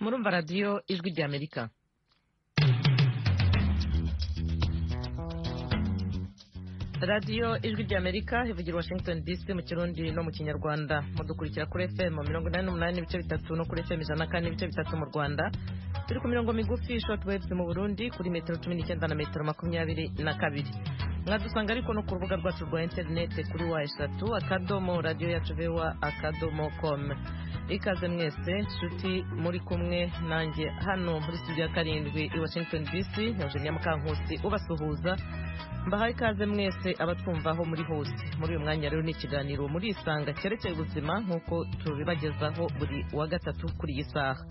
murumva radiyo ijwi ry'amerika radiyo ijwi ry'amerika ivugira washington dc mu kirundi no mu kinyarwanda mudukurikira kuri fm mirongo inani n'umunani n'ibice bitatu no kuri fm ijana na kane n'ibice bitatu mu rwanda turi ku mirongo migufi short waves mu burundi kuri metero cumi n'icyenda na metero makumyabiri na kabiri mwadusanga ariko no ku rubuga rwacu rwa interineti kuri wa eshatu akadomo radiyo yacu vewa akadomo komu ikaze mwese nshuti muri kumwe nanjye hano muri studio ya karindwi i washington dc na eugenia mukankusi ubasuhuza mbahaye ikaze mwese abatwumvaho muri hose muri uyu mwanya rero ni ikiganiro muri isanga cyerekeye ubuzima nk'uko tubibagezaho buri wa gatatu kuri iyi saha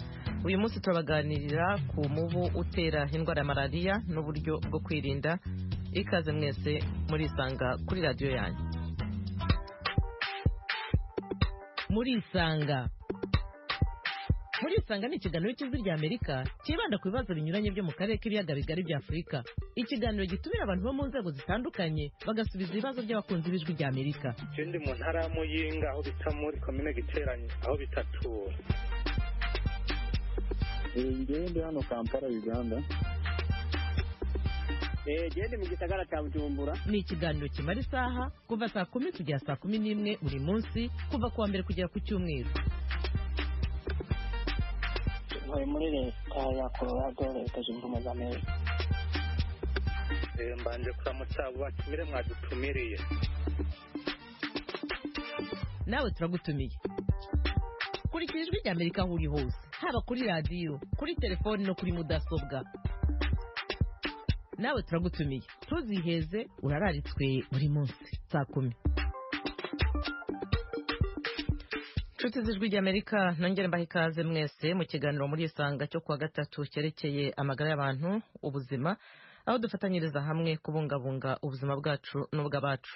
uyu munsi turabaganirira ku mubu utera indwara ya malariya n'uburyo bwo kwirinda ikaze mwese muri isanga kuri radiyo yanyu muri isanga muri isanga ni ikiganiro cy'ijwi rya amerika cyibanda ku bibazo binyuranye byo mu karere k'ibiyaga bigari bya afurika ikiganiro gitumira abantu bo mu nzego zitandukanye bagasubiza ibibazo by'abakunzi b'ijwi rya amerika ikindi mu ntara ya muyinga aho bita muri komine giteranye aho bita tura ngewe ndi hano kampala uganda genda mu gisagara cya bujumbura ni ikiganiro kimara isaha kuva saa kumi kugera saa kumi n'imwe buri munsi kuva ku wa mbere kugera ku cyumweru bari muri leta ya colorado leta zunze ubumwe za amerika mbanje kuramutsa abo batumire mwadutumiriye nawe turagutumiye kurikira ijwi rya amerika aho uri hose haba kuri radiyo kuri telefoni no kuri mudasobwa nawe turagutumiye ntuziheze urararitswe buri munsi saa kumi inshuti z'ijwi ry'amerika nongere mbaha ikaze mwese mu kiganiro muri isanga cyo kuwa gatatu cyerekeye amagara y'abantu ubuzima aho dufatanyiriza hamwe kubungabunga ubuzima bwacu n'ubw'abacu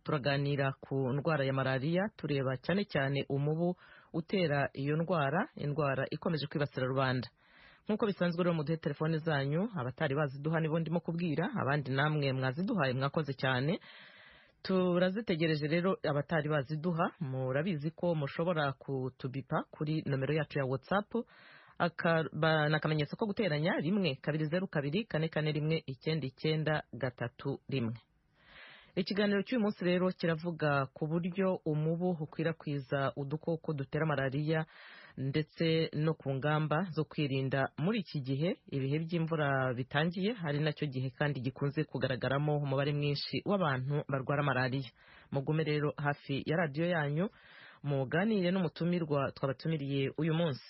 turaganira ku ndwara ya malariya tureba cyane cyane umubu utera iyo ndwara indwara ikomeje kwibasira rubanda nk'uko bisanzwe rero muduhe telefone zanyu abatari baziduha nibo ndimo kubwira abandi namwe mwaziduhaye mwakoze cyane turazitegereje rero abatari baziduha murabizi ko mushobora kutubipa kuri nomero yacu ya watsapu ni akamenyetso ko guteranya rimwe kabiri zeru kabiri kane kane rimwe icyenda icyenda gatatu rimwe ikiganiro cy'uyu munsi rero kiravuga ku buryo umubu ukwirakwiza udukoko dutera malariya ndetse no ku ngamba zo kwirinda muri iki gihe ibihe by'imvura bitangiye hari nacyo gihe kandi gikunze kugaragaramo umubare mwinshi w'abantu barwara malariya mugume rero hafi ya radiyo yanyu muganire n'umutumirwa twabatumiriye uyu munsi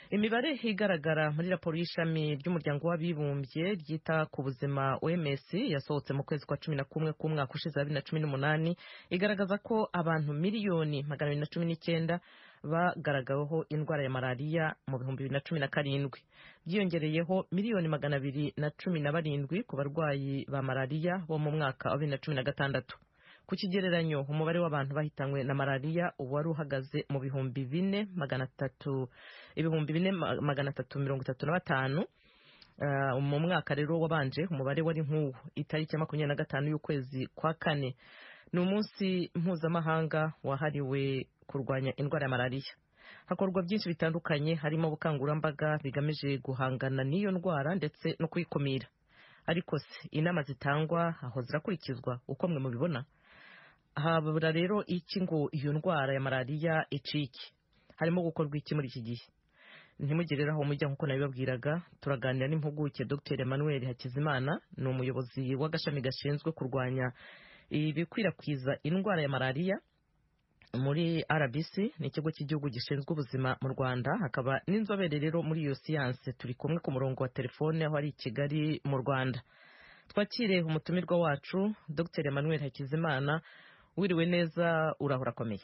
imibare igaragara muri raporo y'ishami ry'umuryango w'abibumbye ryita ku buzima oms yasohotse mu kwezi kwa cumi na kumwe k'umwaka ushize wa bibiri na cumi n'umunani igaragaza ko abantu miliyoni magana abiri na cumi n'icyenda bagaragaweho indwara ya malariya mu bihumbi bibiri na cumi na karindwi byiyongereyeho miliyoni magana abiri na cumi na barindwi ku barwayi ba malariya bo mu mwaka wa bibiri na cumi na gatandatu ku kigereranyo umubare w'abantu bahitanywe na malariya ubu wari uhagaze mu bihumbi bine magana atatu ibihumbi bine magana atatu mirongo itatu na batanu mu mwaka rero wabanje umubare wari nk'uwo itariki ya makumyabiri na gatanu y'ukwezi kwa kane ni umunsi mpuzamahanga wahariwe kurwanya indwara ya malariya hakorwa byinshi bitandukanye harimo ubukangurambaga bigamije guhangana n'iyo ndwara ndetse no kuyikumira ariko se inama zitangwa aho zirakurikizwa uko mwe mubibona habura rero iki ngo iyo ndwara ya malariya icike harimo gukorwa iki muri iki gihe ntimugerere aho mujya nk'uko nabibabwiraga turaganira n'impuguke dr emmanuel hakizimana ni umuyobozi w'agashami gashinzwe kurwanya ibikwirakwiza indwara ya malariya muri rbc ni ikigo cy'igihugu gishinzwe ubuzima mu rwanda hakaba n'inzobere rero muri iyo siyanse turi kumwe ku murongo wa telefone aho ari i kigali mu rwanda twakire umutumirwa wacu dr emmanuel hakizimana wiriwe neza urahora akomeye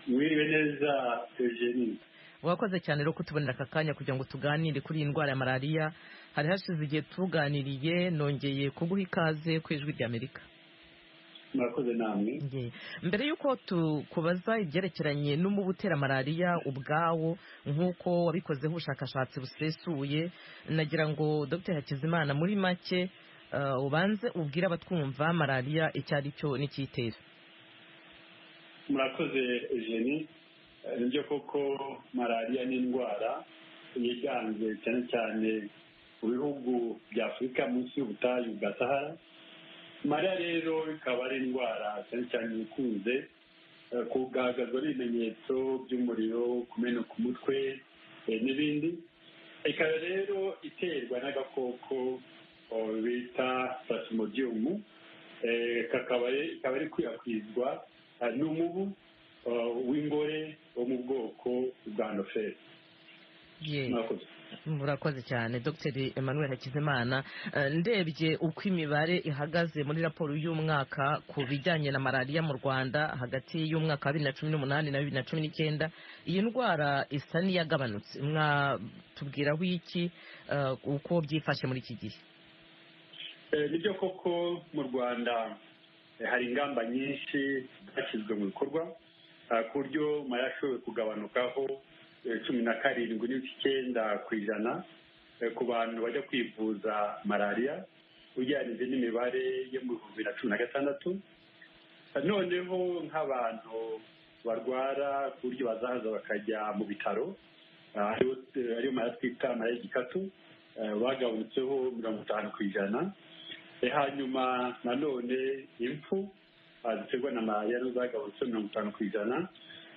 wiriwe neza eugenie wakoze cyane rero kutubonera aka kanya kugira ngo tuganire kuri iyi ndwara ya malariya hari hashize igihe tuganiriye nongeye kuguha ikaze ku ijwi ry'amerika murakoze namwe mbere y'uko tukubaza ibyerekeranye n'umubu utera malariya ubwawo nk'uko wabikozeho ubushakashatsi busesuye nagira ngo dr hakizimana muri make ubanze ubwire abatwumva malariya icyo ari cyo n'icyitera murakoze eugenie nibyo koko malariya ni indwara yiganze cyane cyane mu bihugu bya afurika munsi y'ubutayu bwa sahara mariya rero ikaba ari indwara cyane cyane ikunze eh, kugaragazwa n'ibimenyetso by'umuriro kumeneka umutwe eh, n'ibindi ikaba rero iterwa n'agakoko oh, bita plasmodium eh, kakaba ari- ikaba ari ikwirakwizwa eh, n'umubu eh, w'ingore wo mu bwoko bwa noferi Ye. mwakoze murakoze cyane dr emmanuel hakizimana Eh, ndebye uko imibare ihagaze muri raporo y'umwaka ku bijyanye na malariya mu rwanda hagati y'umwaka wa bibiri na cumi n'umunani na bibiri na cumi n'icyenda iyi ndwara isa n'iyagabanutse mwatubwiraho iki eh, uko byifashe muri iki gihe Eh, nibyo koko mu rwanda eh, hari ingamba nyinshi zashyizwe mu bikorwa ah, ku buryo mara ashoboye kugabanukaho eh, cumi na karindwi n'ibice icyenda ku ijana eh, ku bantu bajya kwivuza malariya ugereranyije n'imibare yo mu bihumbi bibiri na cumi na gatandatu Ah, noneho nk'abantu barwara ku buryo bazahaza bakajya mu bitaro ah, ariyo- ariyo mara twita mara y'igikatu eh, bagabanutseho mirongo itanu ku ijana Eh, hanyuma nanone impfu ah, ziterwa na malariya zo zagabanutse mirongo itanu ku ijana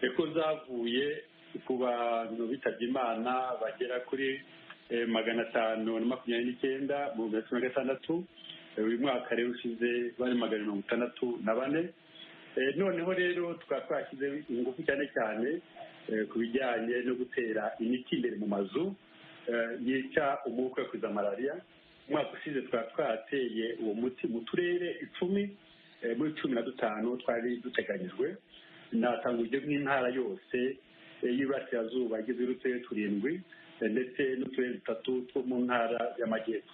eko zavuye ku bantu bitabye imana bagera kuri eh, magana atanu na makumyabiri n'icyenda mu bihumbi bibiri na cumi na gatandatu Eh, uyu mwaka rero ushize bari magana mirongo itandatu na bane Eh, noneho rero tukaba twashyize ingufu cyane cyane eh, ku bijyanye no gutera imiti imbere mu mazu eh, yica umubu ukwirakwiza malariya umwaka ushize twari twateye uwo muti mu turere icumi eh, muri cumi na dutanu twari duteganyijwe natanga urugero nk'intara yose eh, y'Iburasirazuba igizwe n'uturere turindwi eh, ndetse n'uturere dutatu two mu ntara y'amajyepfo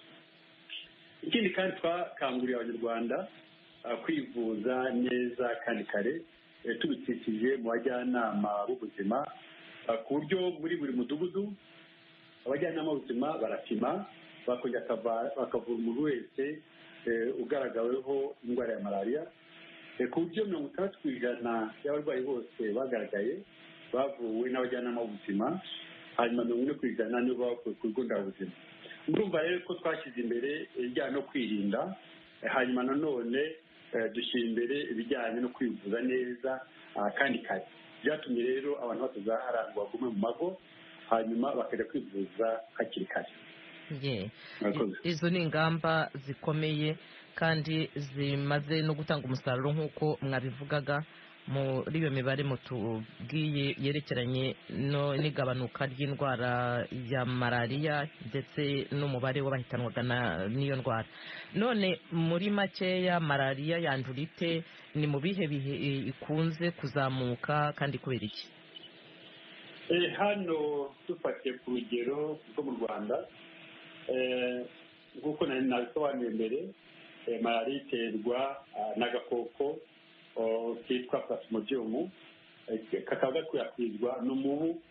ikindi kandi twakanguriye abanyarwanda ah, kwivuza neza kandi kare eh, tubikikije mu bajyanama b'ubuzima ah, ku buryo muri buri mudugudu abajyanama b'ubuzima barapima bakongera akava- bakavura umuntu wese eh, ugaragaweho indwara ya malariya Eh, ku buryo mirongo itandatu ku ijana y'abarwayi bose bagaragaye bavuwe n'abajyanama b'ubuzima hanyuma mirongo ine ku ijana nibo bavuye ku bigo nderabuzima murumva rero ko twashyize imbere ibijyanye no kwirinda eh, hanyuma nanone eh, dushyira imbere ibijyanye no kwivuza neza ah, kandi kare byatumye rero abantu batazaharangwa bagume mu mago hanyuma bakajya kwivuza hakiri kare Ye. Murakoze. izo ni ingamba zikomeye kandi zimaze no gutanga umusaruro nk'uko mwabivugaga muri iyo mibare mutubwiye yerekeranye no- n'igabanuka ry'indwara ya malariya ndetse n'umubare w'abahitanwaga na- n'iyo ndwara none muri makeya malariya yandura ite ni mu bihe bihe i- ikunze kuzamuka kandi kubera iki Eh, hano dufatiye ku rugero rwo mu rwanda eh, nk'uko nari nabisobanuye mbere eh, malariya iterwa ah, n'agakoko oh, kitwa plasmodium eh, kakaba gakwirakwizwa n'umubu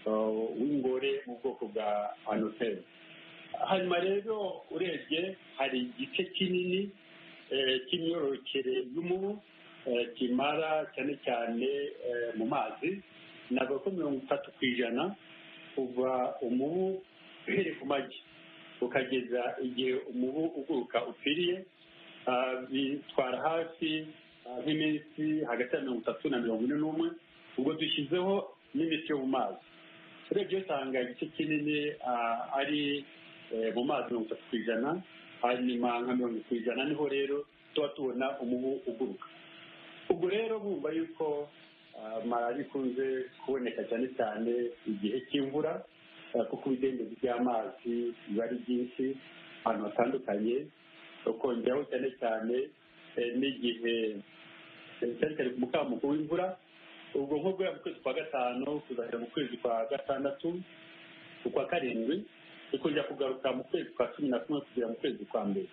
oh, w'ingore mu bwoko bwa anoteri hanyuma rero urebye hari igice kinini eh, cy'imyororokere y'umubu eh, kimara cyane cyane eh, mu mazi ntabwo ko mirongo itatu ku ijana kuva umubu uhereye ku magi ukageza igihe umubu uguruka upfiriye Ah, bitwara hafi ah, nk'iminsi hagati ya mirongo itatu na mirongo ine n'umwe ubwo dushyizeho n'imiti yo mu mazi urebye usanga igice kinini ah, ari eh, mu mazi mirongo itatu ku ijana hanyuma nka mirongo ku ijana niho rero tuba tubona umubu uguruka ubwo rero bumva yuko ah, malariya ikunze kuboneka cyane cyane igihe cy'imvura ah, kuko ibidendezi by'amazi biba ari byinshi ahantu hatandukanye ukongeraho cyane cyane eh, n'igihe eh, cyane cyane ku mukamuko w'imvura ubwo nko guhera mu kwezi kwa gatanu kuzajya mu kwezi kwa gatandatu ukwa karindwi ikongera kugaruka mu kwezi kwa cumi na kumwe kugera mu kwezi kwa mbere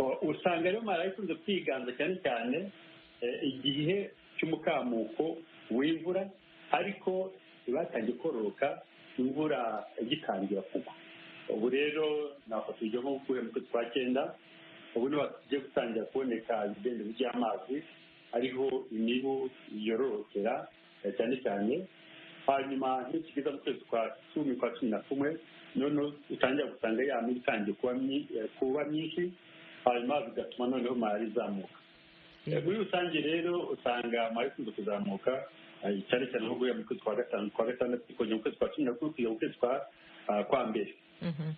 O- usanga rero malariya ikunze kwiganza cyane cyane eh, igihe cy'umukamuko w'imvura ariko ibatangiye kororoka imvura igitangira kugwa ubu rero nafata urugero nko guhera mu kwezi kwa cyenda ubu niho tugiye gutangira kuboneka ibidendezi by'amazi ariho imibu yororokera eh, cyane cyane hanyuma ntikigeza mu kwezi kwa cumi kwa cumi na kumwe noneho utangira gusanga ya mibu itangiye kuba myi- eh, kuba myinshi hanyuma bigatuma noneho malariya izamuka Eh, muri rusange rero usanga amara ikunze kuzamuka eh, cyane cyane nko guhera mu kwezi kwa gatanu kwa gatandatu kongera mu kwezi kwa cumi na kumwe kugera mu kwezi kwa ah, kwa mbere Mhm.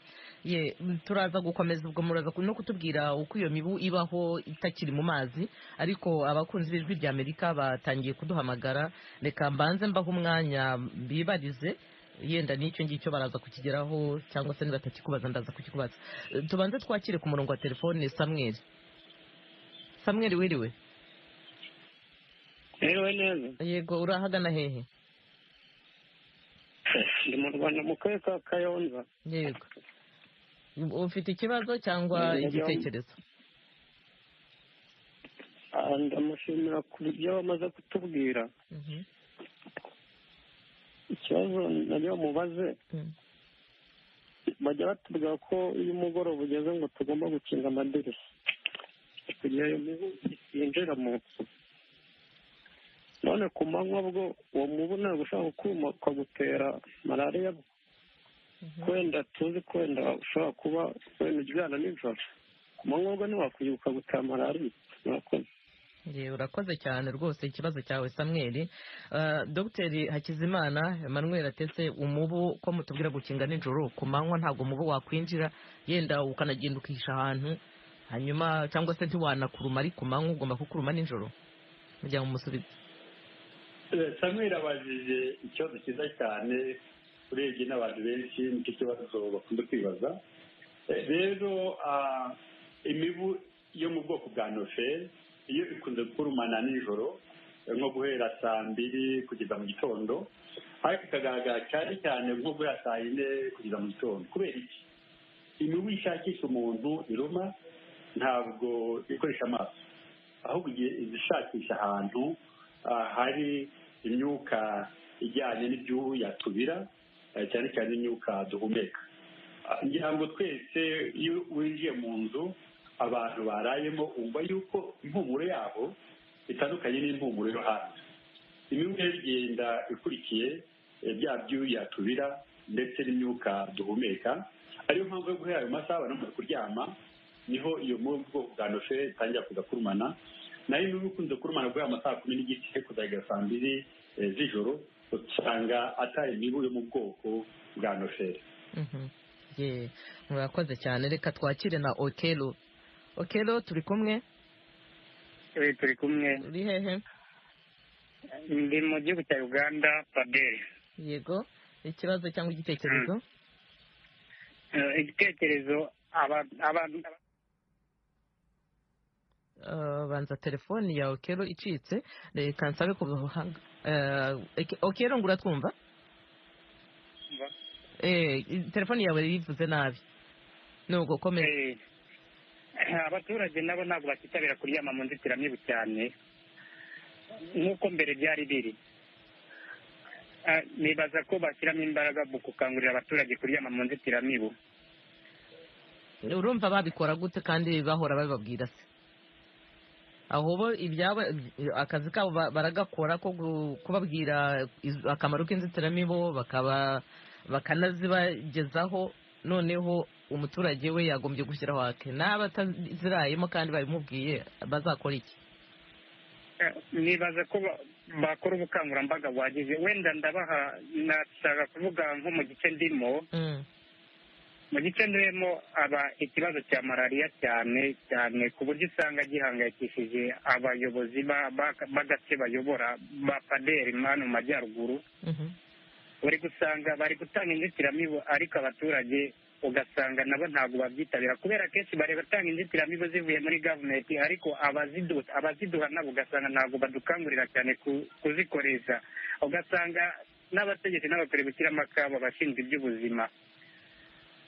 ye turaza gukomeza ubwo muraza ku- no kutubwira uko iyo mibu ibaho itakiri mu mazi ariko abakunzi b'ijwi rya amerika batangiye kuduhamagara reka mbanze mbaho umwanya bibarize yenda n'icyo ngicyo baraza kukigeraho cyangwa se nibatakikubaza ndaza kukikubaza Eh, tubanze twakire ku murongo wa telefone samweri samweri wiriwe Rero neza yego urahagana hehe ndi mu Rwanda mu karere ka Kayonza yego ufite ikibazo cyangwa Yego. igitekerezo Ah, ndamushimira ku byo bamaze kutubwira Mhm. ikibazo nabyo bamubaze Mm. bajya batubwira ko iyo umugoroba ugeze ngo tugomba gukinga amadirishya kugira iyo mibu yinjira mu nzu none ku manywa bwo uwo mubu ntabwo ushobora kuma ukagutera malariya Mhm. wenda tuzi ko wenda ushobora kuba wenda ujyana nijoro ku manywa bwo ntiwakwibuka ukagutera malariya murakoze Ye, urakoze cyane rwose ikibazo cyawe samweri Eh, dogiteri hakizimana emmanuel atetse umubu ko mutubwira gukinga nijoro ku manywa ntabwo umubu wakwinjira yenda ukanagenda ukihisha ahantu hanyuma cyangwa se ntiwanakuruma ari ku manywa ugomba kukuruma nijoro kugira ngo umusubize Eh, samuel abajije ikibazo cyiza cyane urebye n'abantu benshi nicyo kibazo bakunda kwibaza Eh, rero ah, imibu yo mu bwoko bwa noferi iyo ikunze kurumana nijoro eh, nko guhera saa mbiri kugeza mu gitondo ariko ikagaragara cyane cyane nko guhera saa yine kugeza mu gitondo kubera iki imibu ishakisha umuntu iruma ntabwo ikoresha amaso ahubwo igihe izishakisha ahantu ah, hari imyuka ijyanye n'ibyuya tubira eh, cyane cyane imyuka duhumeka Ah, ngira ngo twese iyo winjiye mu nzu abantu barayemo wumva yuko impumuro yabo itandukanye n'impumuro yo hanze imibu rero igenda ikurikiye eh, bya byuya tubira ndetse n'imyuka duhumeka ariyo mpamvu yo guhera ayo masaha abantu bamaze kuryama niho iyo mu bwoko bwa nofe itangira kuza kurumana nayo imibu ikunze kurumana guhera amasaha kumi n'igice kuzagera saa mbiri eh, z'ijoro usanga atari imibu yo mu bwoko bwa noferi Mhm. Ye, murakoze cyane reka twakire na okelo okelo turi kumwe turi kumwe uri hehe ndi mu gihugu cya uganda paderi yego ikibazo cyangwa igitekerezo Eh, igitekerezo aba- abantu Eh, banza telefoni ya okero icitse reka nsabe ku buhanga Eh, okero ngo uratwumva Mva. Eh, telefoni yawe yivuze nabi nuko komeza eh, abaturage nabo ntabwo bakitabira kuryama mu nzitiramibu cyane nk'uko mbere byari biri Ah, nibaza ko bashyiramo imbaraga mu gukangurira abaturage kuryama mu nzitiramibu urumva babikora gute kandi bahora babibabwira se aho bo ibyabo akazi kabo ba- baragakora ko gu- kubabwira iz- akamaro k'inzitiramibu bakaba bakanazibagezaho noneho umuturage we yagombye gushyiraho ake n'aba atazirayemo kandi babimubwiye bazakora iki Eh, nibaza ko ba- bakora ubukangurambaga buhagije wenda ndabaha nashaka kuvuga nko mu gice ndimo Mm, mu gice ndimo aba ikibazo cya malariya cyane cyane ku buryo usanga gihangayikishije abayobozi ba- ba- b'agace bayobora ba paderi mani mu majyaruguru mhm. bari gusanga bari gutanga inzitiramibu ariko abaturage ugasanga nabo ntabwo babyitabira kubera kenshi bari batanga inzitiramibu zivuye muri gavumenti ariko abazidu- abaziduha nabo ugasanga ntabwo badukangurira cyane ku- kuzikoresha ugasanga n'abategetsi nabo turi gushyiramo akabo abashinzwe iby'ubuzima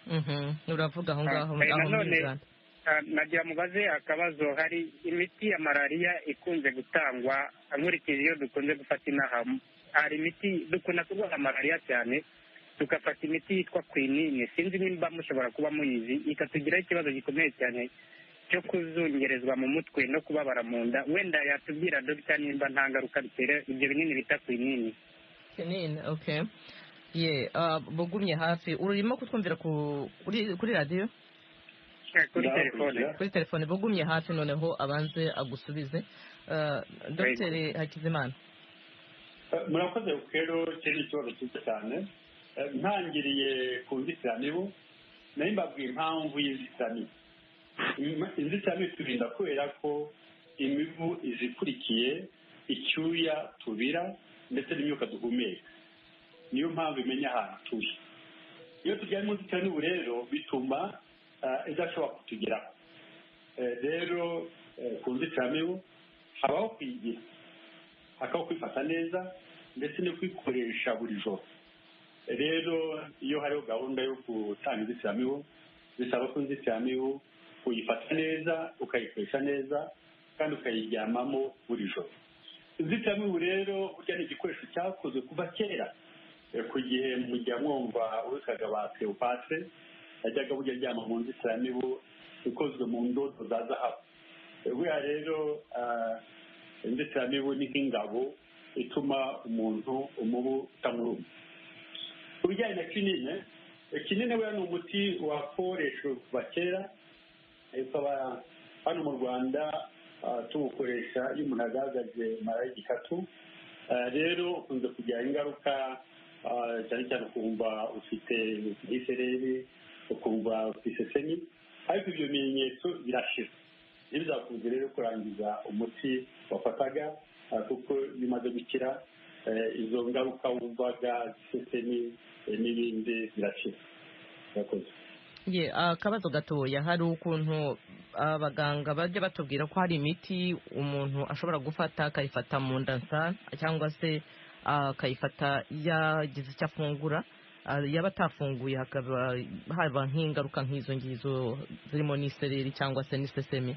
Mhm, uravuga aho ngaho Ah, eh, aho muri nanone- uganda Ah, nagira mubaze akabazo hari imiti ya malariya ikunze gutangwa nkurikije iyo dukunze gufata inaha hari imiti dukunda kurwara malariya cyane tugafata imiti yitwa kwinini sinzi nimba mushobora kuba muyizi ikatugiraho ikibazo gikomeye cyane cyo kuzungerezwa mu mutwe no kubabara mu nda wenda yatubwira dogita nimba nta ngaruka bitera ibyo binini bita kwinini kinini okay ye ah, bugumye hafi urimo kutwumvira ku kuri kuri radiyo kuri Ndahakurikira. telefone kuri telefone bugumye hafi noneho abanze agusubize Ah, dr hakizimana Eh, murakoze rero icyo ni ikibazo cyiza cyane Eh, ntangiriye ku nzitiramibu nayo mbabwiye impamvu y'inzitiramibu Im- inzitiramibu turinda kubera ko imibu izikurikiye icyuya tubira ndetse n'imyuka duhumeka niyo mpamvu imenya ahantu turi iyo turyamye mu nzitiramibu rero bituma ah, idashobora kutugeraho Eh, rero eh, ku nzitiramibu habaho kwigira hakaho kwifata neza ndetse no kwikoresha buri joro rero iyo hariho gahunda yo gutanga inzitiramibu bisaba ko inzitiramibu uyifata neza ukayikoresha neza kandi ukayiryamamo buri joro inzitiramibu rero burya ni igikoresho cyakozwe kuva kera Eh, ku gihe mujya mwumva uwitwaga ba cleopatre yajyaga burya aryama mu nzitiramibu ikozwe mu ndodo za zahabu buriya rero ah, inzitiramibu ni nk'ingabo ituma umuntu umubu utamuruma ku bijyanye na kinine eh, kinine buriya ni umuti wakoreshejwe kuva kera eh, ukaba hano mu rwanda ah, tuwukoresha iyo umuntu agaragaje mara y'igikatu Ah, rero ukunze kugira ingaruka ah, cyane cyane ukumva ufite nk'isereri ukumva ufite isesemi ariko ibyo bimenyetso birashira ntibizakunze rero kurangiza umuti wafataga ah, kuko iyo umaze gukira eh, izo ngaruka wumvaga isesemi eh, n'ibindi birashira murakoze ye akabazo gatoya hari ukuntu abaganga bajya batubwira ko hari imiti umuntu ashobora gufata akayifata mu nda nsa cyangwa se akayifata yagize icyo afungura ah, yaba atafunguye hakaba haba nk'ingaruka nk'izo ngizo zirimo n'isereri cyangwa se n'isesemi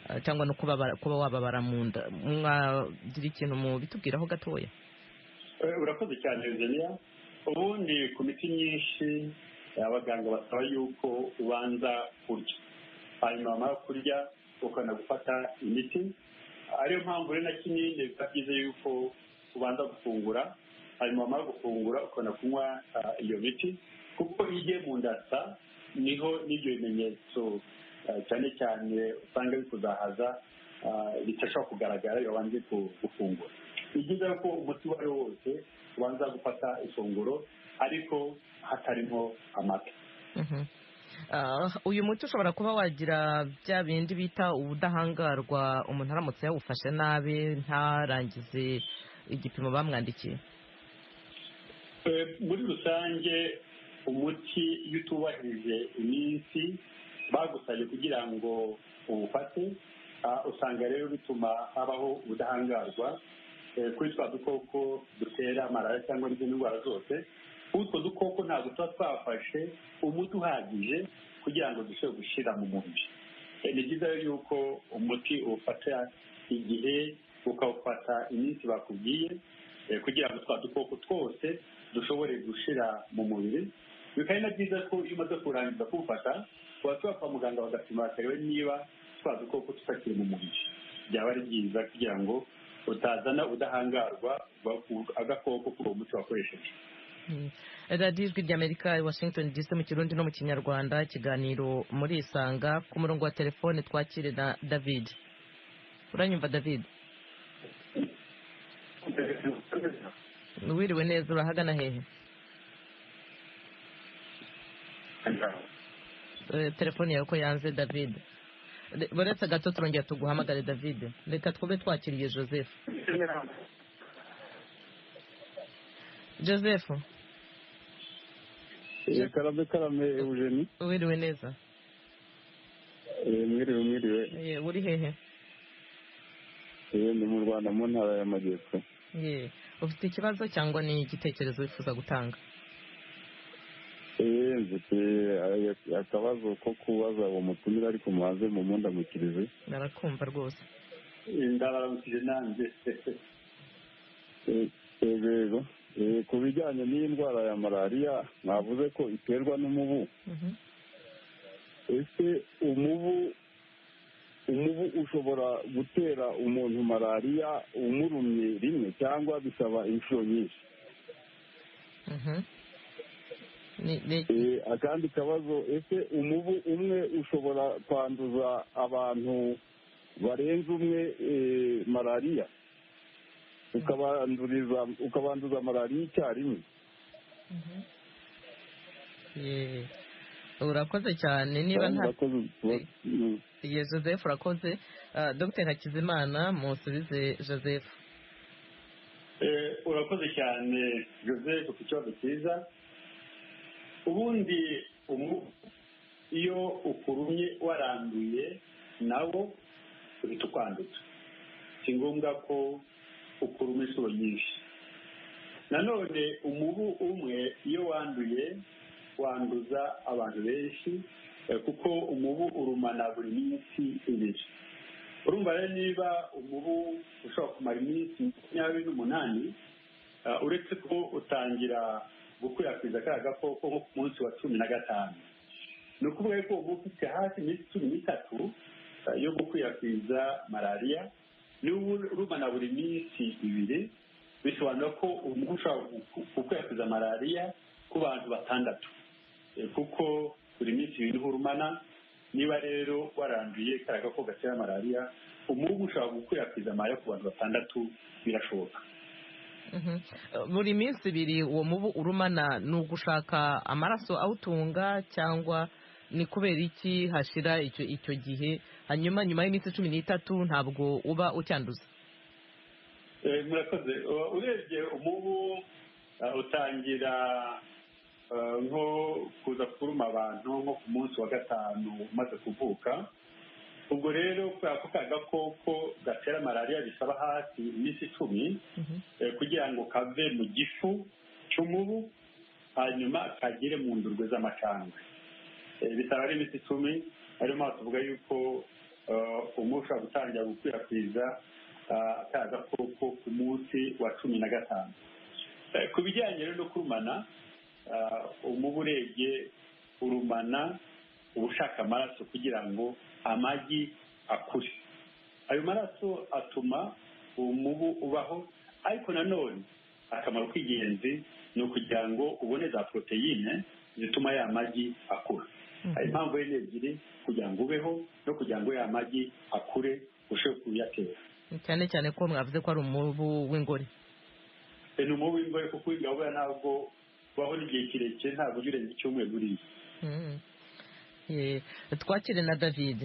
ah, cyangwa no kubabara- kuba wababara mu nda mwagira ikintu mubitubwiraho gatoya Eh, urakoze cyane Virginia ubundi ku miti myinshi eh, abaganga basaba yuko ubanza kurya hanyuma wamara kurya ukana gufata imiti ariyo mpamvu rero na kinini biba byiza yuko ubanza gufungura hanyuma wamara gufungura ukana kunywa ah, iyo miti kuko iyo igiye mu ndasa niho n'ibyo bimenyetso ah, cyane cyane usanga bikuzahaza ah, bidashobora kugaragara iyo wabanje ku- gufungura ni byiza ko umuti uwo ari wo wose ubanza gufata ifunguro ariko hatarimo amata Mhm. Ah, uyu muti ushobora kuba wagira bya bindi bita ubudahangarwa umuntu aramutse yawufashe nabi ntarangize igipimo bamwandikiye Eh, muri rusange umuti iyo utubahirije iminsi bagusabye kugira ngo uwufate ah, usanga rero bituma habaho ubudahangarwa eh, kuri twa dukoko dutera malariya cyangwa n'izindi ndwara zose utwo dukoko ntabwo tuba twafashe umuti uhagije kugira ngo dushobore gushyira mu mubiri Eh, ni byiza rero yuko umuti uwufata igihe ukawufata iminsi bakubwiye eh, kugira ngo twa dukoko twose dushobore gushira mu mubiri bikaba ari na byiza ko iyo umaze kurangiza kuwufata watura kwa muganga bagapima bakareba niba twa dukoko tutakiri mu mubiri byaba ari byiza kugira ngo utazana ubudahangarwa bwa- agakoko kuri uwo muti wakoresheje Mm. radiyo ijwi ry'amerika i washington dc mu kirundi no mu kinyarwanda ikiganiro muri isanga ku murongo wa telefone twakire na david uranyumva david wiriwe neza urahagana hehe Eh, telefone yawe ko yanze david Re- uretse gato turongera tuguhamagare david reka twube twakiriye joseph joseph Eh, karame karame eugeni wiriwe neza Eh, mwiriwe mwiriwe Eh, uri hehe Eh, ni mu rwanda mu ntara y'amajyepfo Ye. ufite ikibazo cyangwa ni igitekerezo wifuza gutanga Eh, mfite eh, akabazo ko kubaza uwo mutumire ariko mubanze mumundamukirize narakumva rwose ndabaramukije nanjye Eh, yego Eh, ku bijyanye n'iyi ndwara ya malariya mwavuze ko iterwa n'umubu Mhm. ese umubu umubu ushobora gutera umuntu malariya umurumye rimwe cyangwa bisaba inshuro nyinshi Mhm. Ni- ni- Eh, akandi kabazo ese umubu umwe ushobora kwanduza abantu barenze umwe eh, malariya ukabanduriza ukabanduza malariya icyarimwe Ye. urakoze cyane niba nta Murakoze, murakoze. Mm. ye joseph urakoze Ah, dr hakizimana musubize joseph Eh, urakoze cyane joseph ku kibazo cyiza ubundi umu iyo ukurumye waranduye nawo uhita ukwanduza si ngombwa ko ukuruma inshuro nyinshi nanone umubu umwe iyo wanduye wanduza abantu benshi eh, kuko umubu urumana buri minsi ibiri urumva rero niba umubu ushobora kumara iminsi makumyabiri n'umunani ah, uretse ko utangira gukwirakwiza kariya gakoko nko ku munsi wa cumi na gatanu ni ukuvuga yuko uba ufite hafi iminsi cumi n'itatu ah, yo gukwirakwiza malariya niba urumana buri minsi ibiri bisobanura ko umubu ushobora gu- gukwirakwiza malariya ku bantu batandatu Eh, kuko buri minsi ibiri niho urumana niba rero waranduye kariya gakoko gatera malariya umubu ushobora gukwirakwiza malariya ku bantu batandatu birashoboka Mhm. Eh, buri minsi ibiri uwo mubu urumana ni ugushaka amaraso awutunga cyangwa ni kubera iki hashira icyo icyo gihe hanyuma nyuma y'iminsi cumi n'itatu ntabwo uba ucyanduza Eh, murakoze U- urebye umubu eh, utangira eh, nko kuza kuruma abantu nko ku munsi wa gatanu umaze kuvuka ubwo rero kubera ko ka gakoko gatera malariya bisaba hafi iminsi icumi Mhm. eh, kugira ngo kave mu gifu cy'umubu hanyuma kagere mu ndurwe z'amacandwe Eh, bitaba ari iminsi icumi ariyo mpamvu tuvuga yuko eh, umubu ushobora gutangira gukwirakwiza ah, ka gakoko ku munsi wa cumi na gatanu Eh, ku bijyanye rero no kurumana ah, umubu urebye urumana uba ushaka amaraso kugira ngo amagi akure ayo maraso atuma umubu ubaho ariko nanone akamaro k'ingenzi ni ukugira ngo ubone za poroteyine zituma ya magi akura hari impamvu enye ebyiri kugira ngo ubeho no kugira ngo ya magi akure ushobore kuyatera cyane cyane ko mwavuze ko ari umubu w'ingore E, ni umubu w'imbohe kuko w'ingabura ntabwo ubaho n'igihe kirekire ntabwo ujya urenza icyumweru buriya Mhm. Ye. twakire na david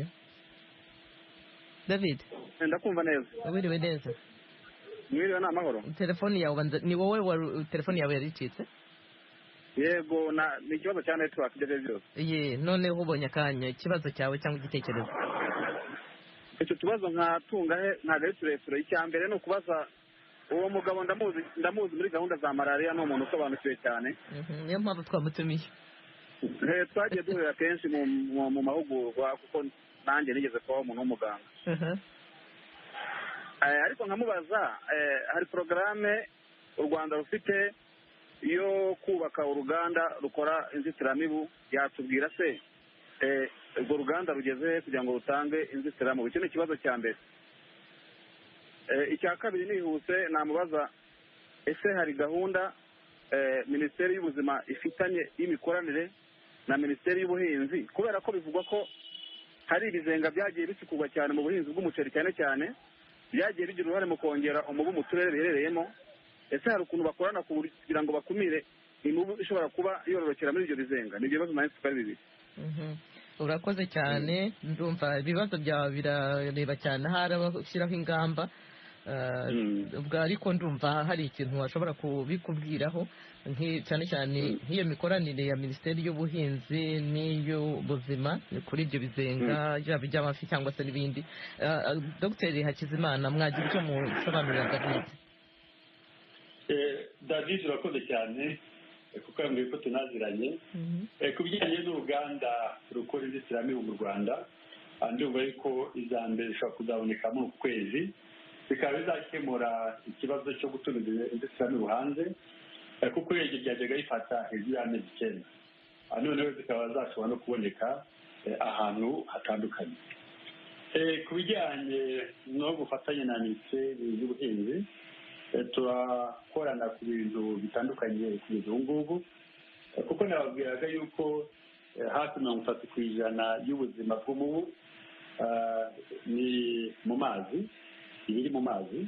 david ndakumva neza wiriwe neza mwiriwe ni amahoro telefoni yawe banza- ni wowe wari- telefoni yawe yaricitse yego na- ni ikibazo cya netiwaki ibyo ari byo byose ye noneho ubonye akanya ikibazo cyawe cyangwa igitekerezo icyo kibazo nkatunga he ntabwo ari kirekire icya mbere ni ukubaza uwo mugabo ndamuzi ndamuzi muri gahunda za malariya ni umuntu usobanukiwe cyane Mhm, niyo mpamvu twamutumiye Eh, twagiye duhurira kenshi mu mu- mu mahugurwa kuko nanjye nigeze kubaho umuntu w'umuganga Aha. Eh, ariko nkamubaza eh, hari porogaramu u rwanda rufite yo kubaka uruganda rukora inzitiramibu yatubwira se eh, urwo ruganda rugeze he kugira ngo rutange inzitiramibu icyo ni ikibazo cya mbere Eh, icya kabiri nihuse namubaza ese hari gahunda eh, minisiteri y'ubuzima ifitanye y'imikoranire na minisiteri y'ubuhinzi kubera ko bivugwa ko hari ibizenga byagiye bisukurwa cyane mu buhinzi bw'umuceri cyane cyane byagiye bigira uruhare mu kongera umubu mu turere biherereyemo ese hari ukuntu bakorana ku buryo- kugira ngo bakumire imibu ishobora kuba yororokera muri ibyo bizenga ni ibyo bibazo nanjye tutari bibiri Mhm. urakoze cyane ndumva ibibazo byawe birareba cyane ahari abashyiraho ingamba Ah, ubwo ariko ndumva hari ikintu washobora kubikubwiraho nki- cyane cyane nk'iyo mikoranire ya minisiteri y'ubuhinzi n'iy'ubuzima kuri ibyo bizenga byaba iby'amafi cyangwa se n'ibindi Ah, ah, dogiteri hakizimana mwagira icyo musobanurira david Eh, david urakoze cyane eh, kuko yambwiye ko tunaziranye Mhm. Eh, ku bijyanye n'uruganda rukora inzitiramibu mu rwanda ah, ndumva yuko iza mbere ishobora kuzaboneka muri uku kwezi bikaba bizakemura ikibazo cyo gutumiza inzitiramibu hanze eh, kuko iryo ryajyaga rifata hejuru y'amezi icyenda Ah, noneho zikaba zashobora no kuboneka eh, ahantu hatandukanye Eh, ku bijyanye no gufatanya na minisiteri y'ubuhinzi turakorana ku bintu bitandukanye kugeza ubu ngubu kuko nababwiraga yuko hafi mirongo itatu ku ijana y'ubuzima bw'umubu ni mu mazi ibiri mu mazi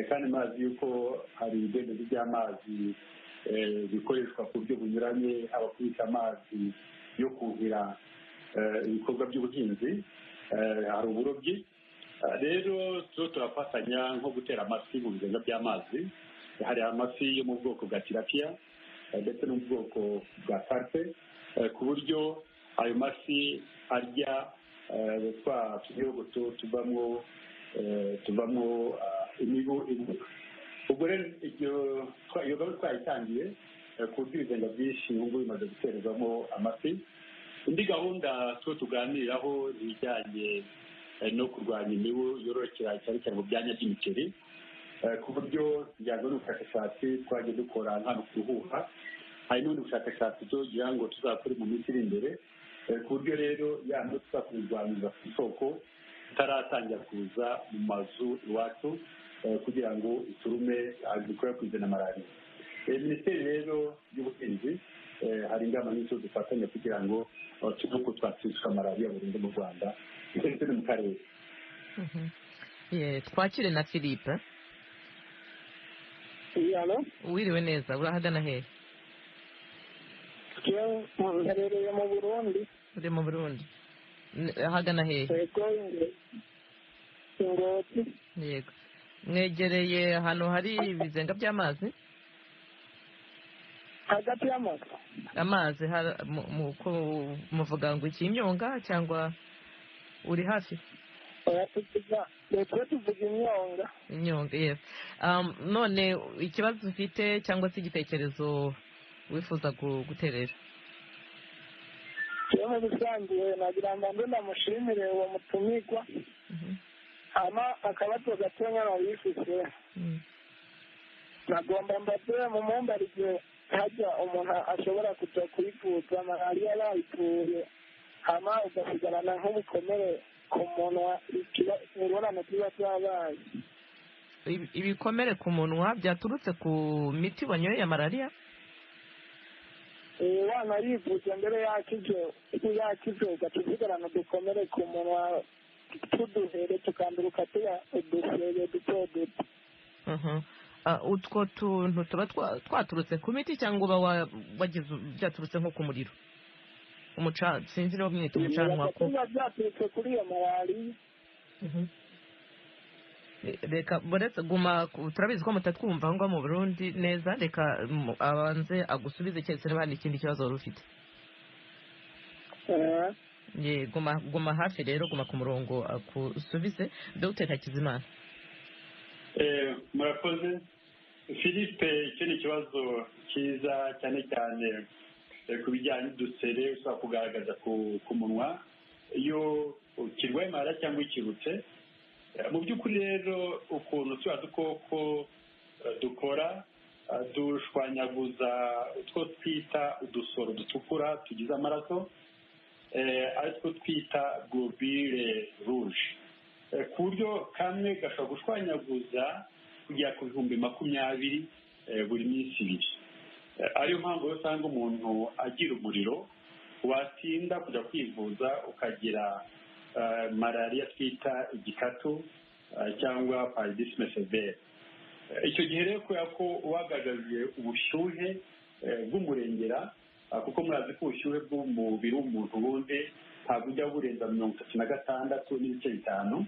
kandi mazi yuko hari ibigendanye by'amazi bikoreshwa ku buryo bunyuranye haba kubika amazi yo kuhira ibikorwa by'ubuhinzi hari uburobyi rero tuba turafatanya nko gutera amafi mu biganza by'amazi hari amafi yo mu bwoko bwa tirapiya ndetse no mu bwoko bwa karpe ku buryo ayo mafi arya twa tuyogoto tuvamo tuvamo imibu ibuka ubwo rero iyo gahunda twayitangiye ku buryo ibizenga byinshi ubu ngubu bimaze gutererwamo amafi indi gahunda tuba tuganiraho ni ijyanye no kurwanya imibu yororokera cyane cyane mu byanya by'imiceri ku buryo tujyanye n'ubushakashatsi twagiye dukora hano ku ruhuha hari n'ubundi bushakashatsi tugira ngo tuzakore mu minsi iri imbere ku buryo rero yandi tuzakurwanyiriza ku isoko itaratangira kuza mu mazu iwacu kugira ngo iturume ibikorwa kuzana malariya minisiteri rero y'ubuhinzi hari ingamba nyinshi dufatanya kugira ngo tujye uko twatsishwa malariya burundu mu rwanda ndetse no mu karere twakire na philippe alo wiriwe neza urahagana hehe mperereye mu burundi uri mu burundi N- ahagana hehe yego inge- ingoti yego mwegereye ahantu hari ibizenga by'amazi hagati y'amazu amazi hara- mu- mu- ko- muvuga ngo iki imyonga cyangwa uri hafi oya tuvuga twe tuvuga imyonga inyonga yego Um, none ikibazo ufite cyangwa se igitekerezo wifuza gu- guterera tuwe mu rusange nagira ngo mbe ndamushimire uwo mutumigwa Mhm. hama akabazo gato nkana bifise Mm. nagomba mbaze mu mumbari igihe hajya umuntu ashobora kuja kuyivuza malariya bayituye hama ugasigarana nk'ubukomere ku munwa ikiba- ingorane tuba zabaye Ibi- ibikomere ku munwa byaturutse ku miti wanyoye ya malariya uyu mwana yivuze mbere yakize yakize ugaca usigarana udukomere ku munwa tuduhere tukanduruka tuya udusebe duto duto Mhm. Ah, utwo tuntu tuba twa- twaturutse ku miti cyangwa uba wa- wagize byaturutse nko ku muriro umuca sinzi niba mwita umucanwa ko biba byaturutse kuri iyo malariya Mhm. Re- reka buretse guma ku- turabizi ko mutatwumva aho ngaho mu burundi neza reka mu- abanze agusubize keretse niba hari ikindi kibazo wari ufite Eh, Ye, guma guma hafi rero guma ku murongo akusubize dr hakizimana Eh, murakoze philippe icyo ni ikibazo cyiza cyane cyane eh, ku bijyanye n'udusere ushobora kugaragaza ku ku munwa iyo kirwaye malariya cyangwa ikirutse Eh, mu by'ukuri rero ukuntu turiya dukoko eh, dukora eh, dushwanyaguza utwo twita udusoro dutukura tugize amaraso eh, aritwo twita globule rouge Eh, ku buryo kamwe gashobora gushwanyaguza kugera ku bihumbi makumyabiri eh, buri minsi ibiri Eh, ariyo mpamvu rero usanga umuntu agira umuriro watinda kujya kwivuza ukagira eh, malariya twita igikatu eh, cyangwa paridisime severe Eh, icyo gihe rero kubera ko ubagaragariye ubushyuhe eh, bw'umurengera ah, kuko murazi ko ubushyuhe bw'umubiri w'umuntu wundi ntabwo ujya burenza mirongo itatu na gatandatu n'ibice bitanu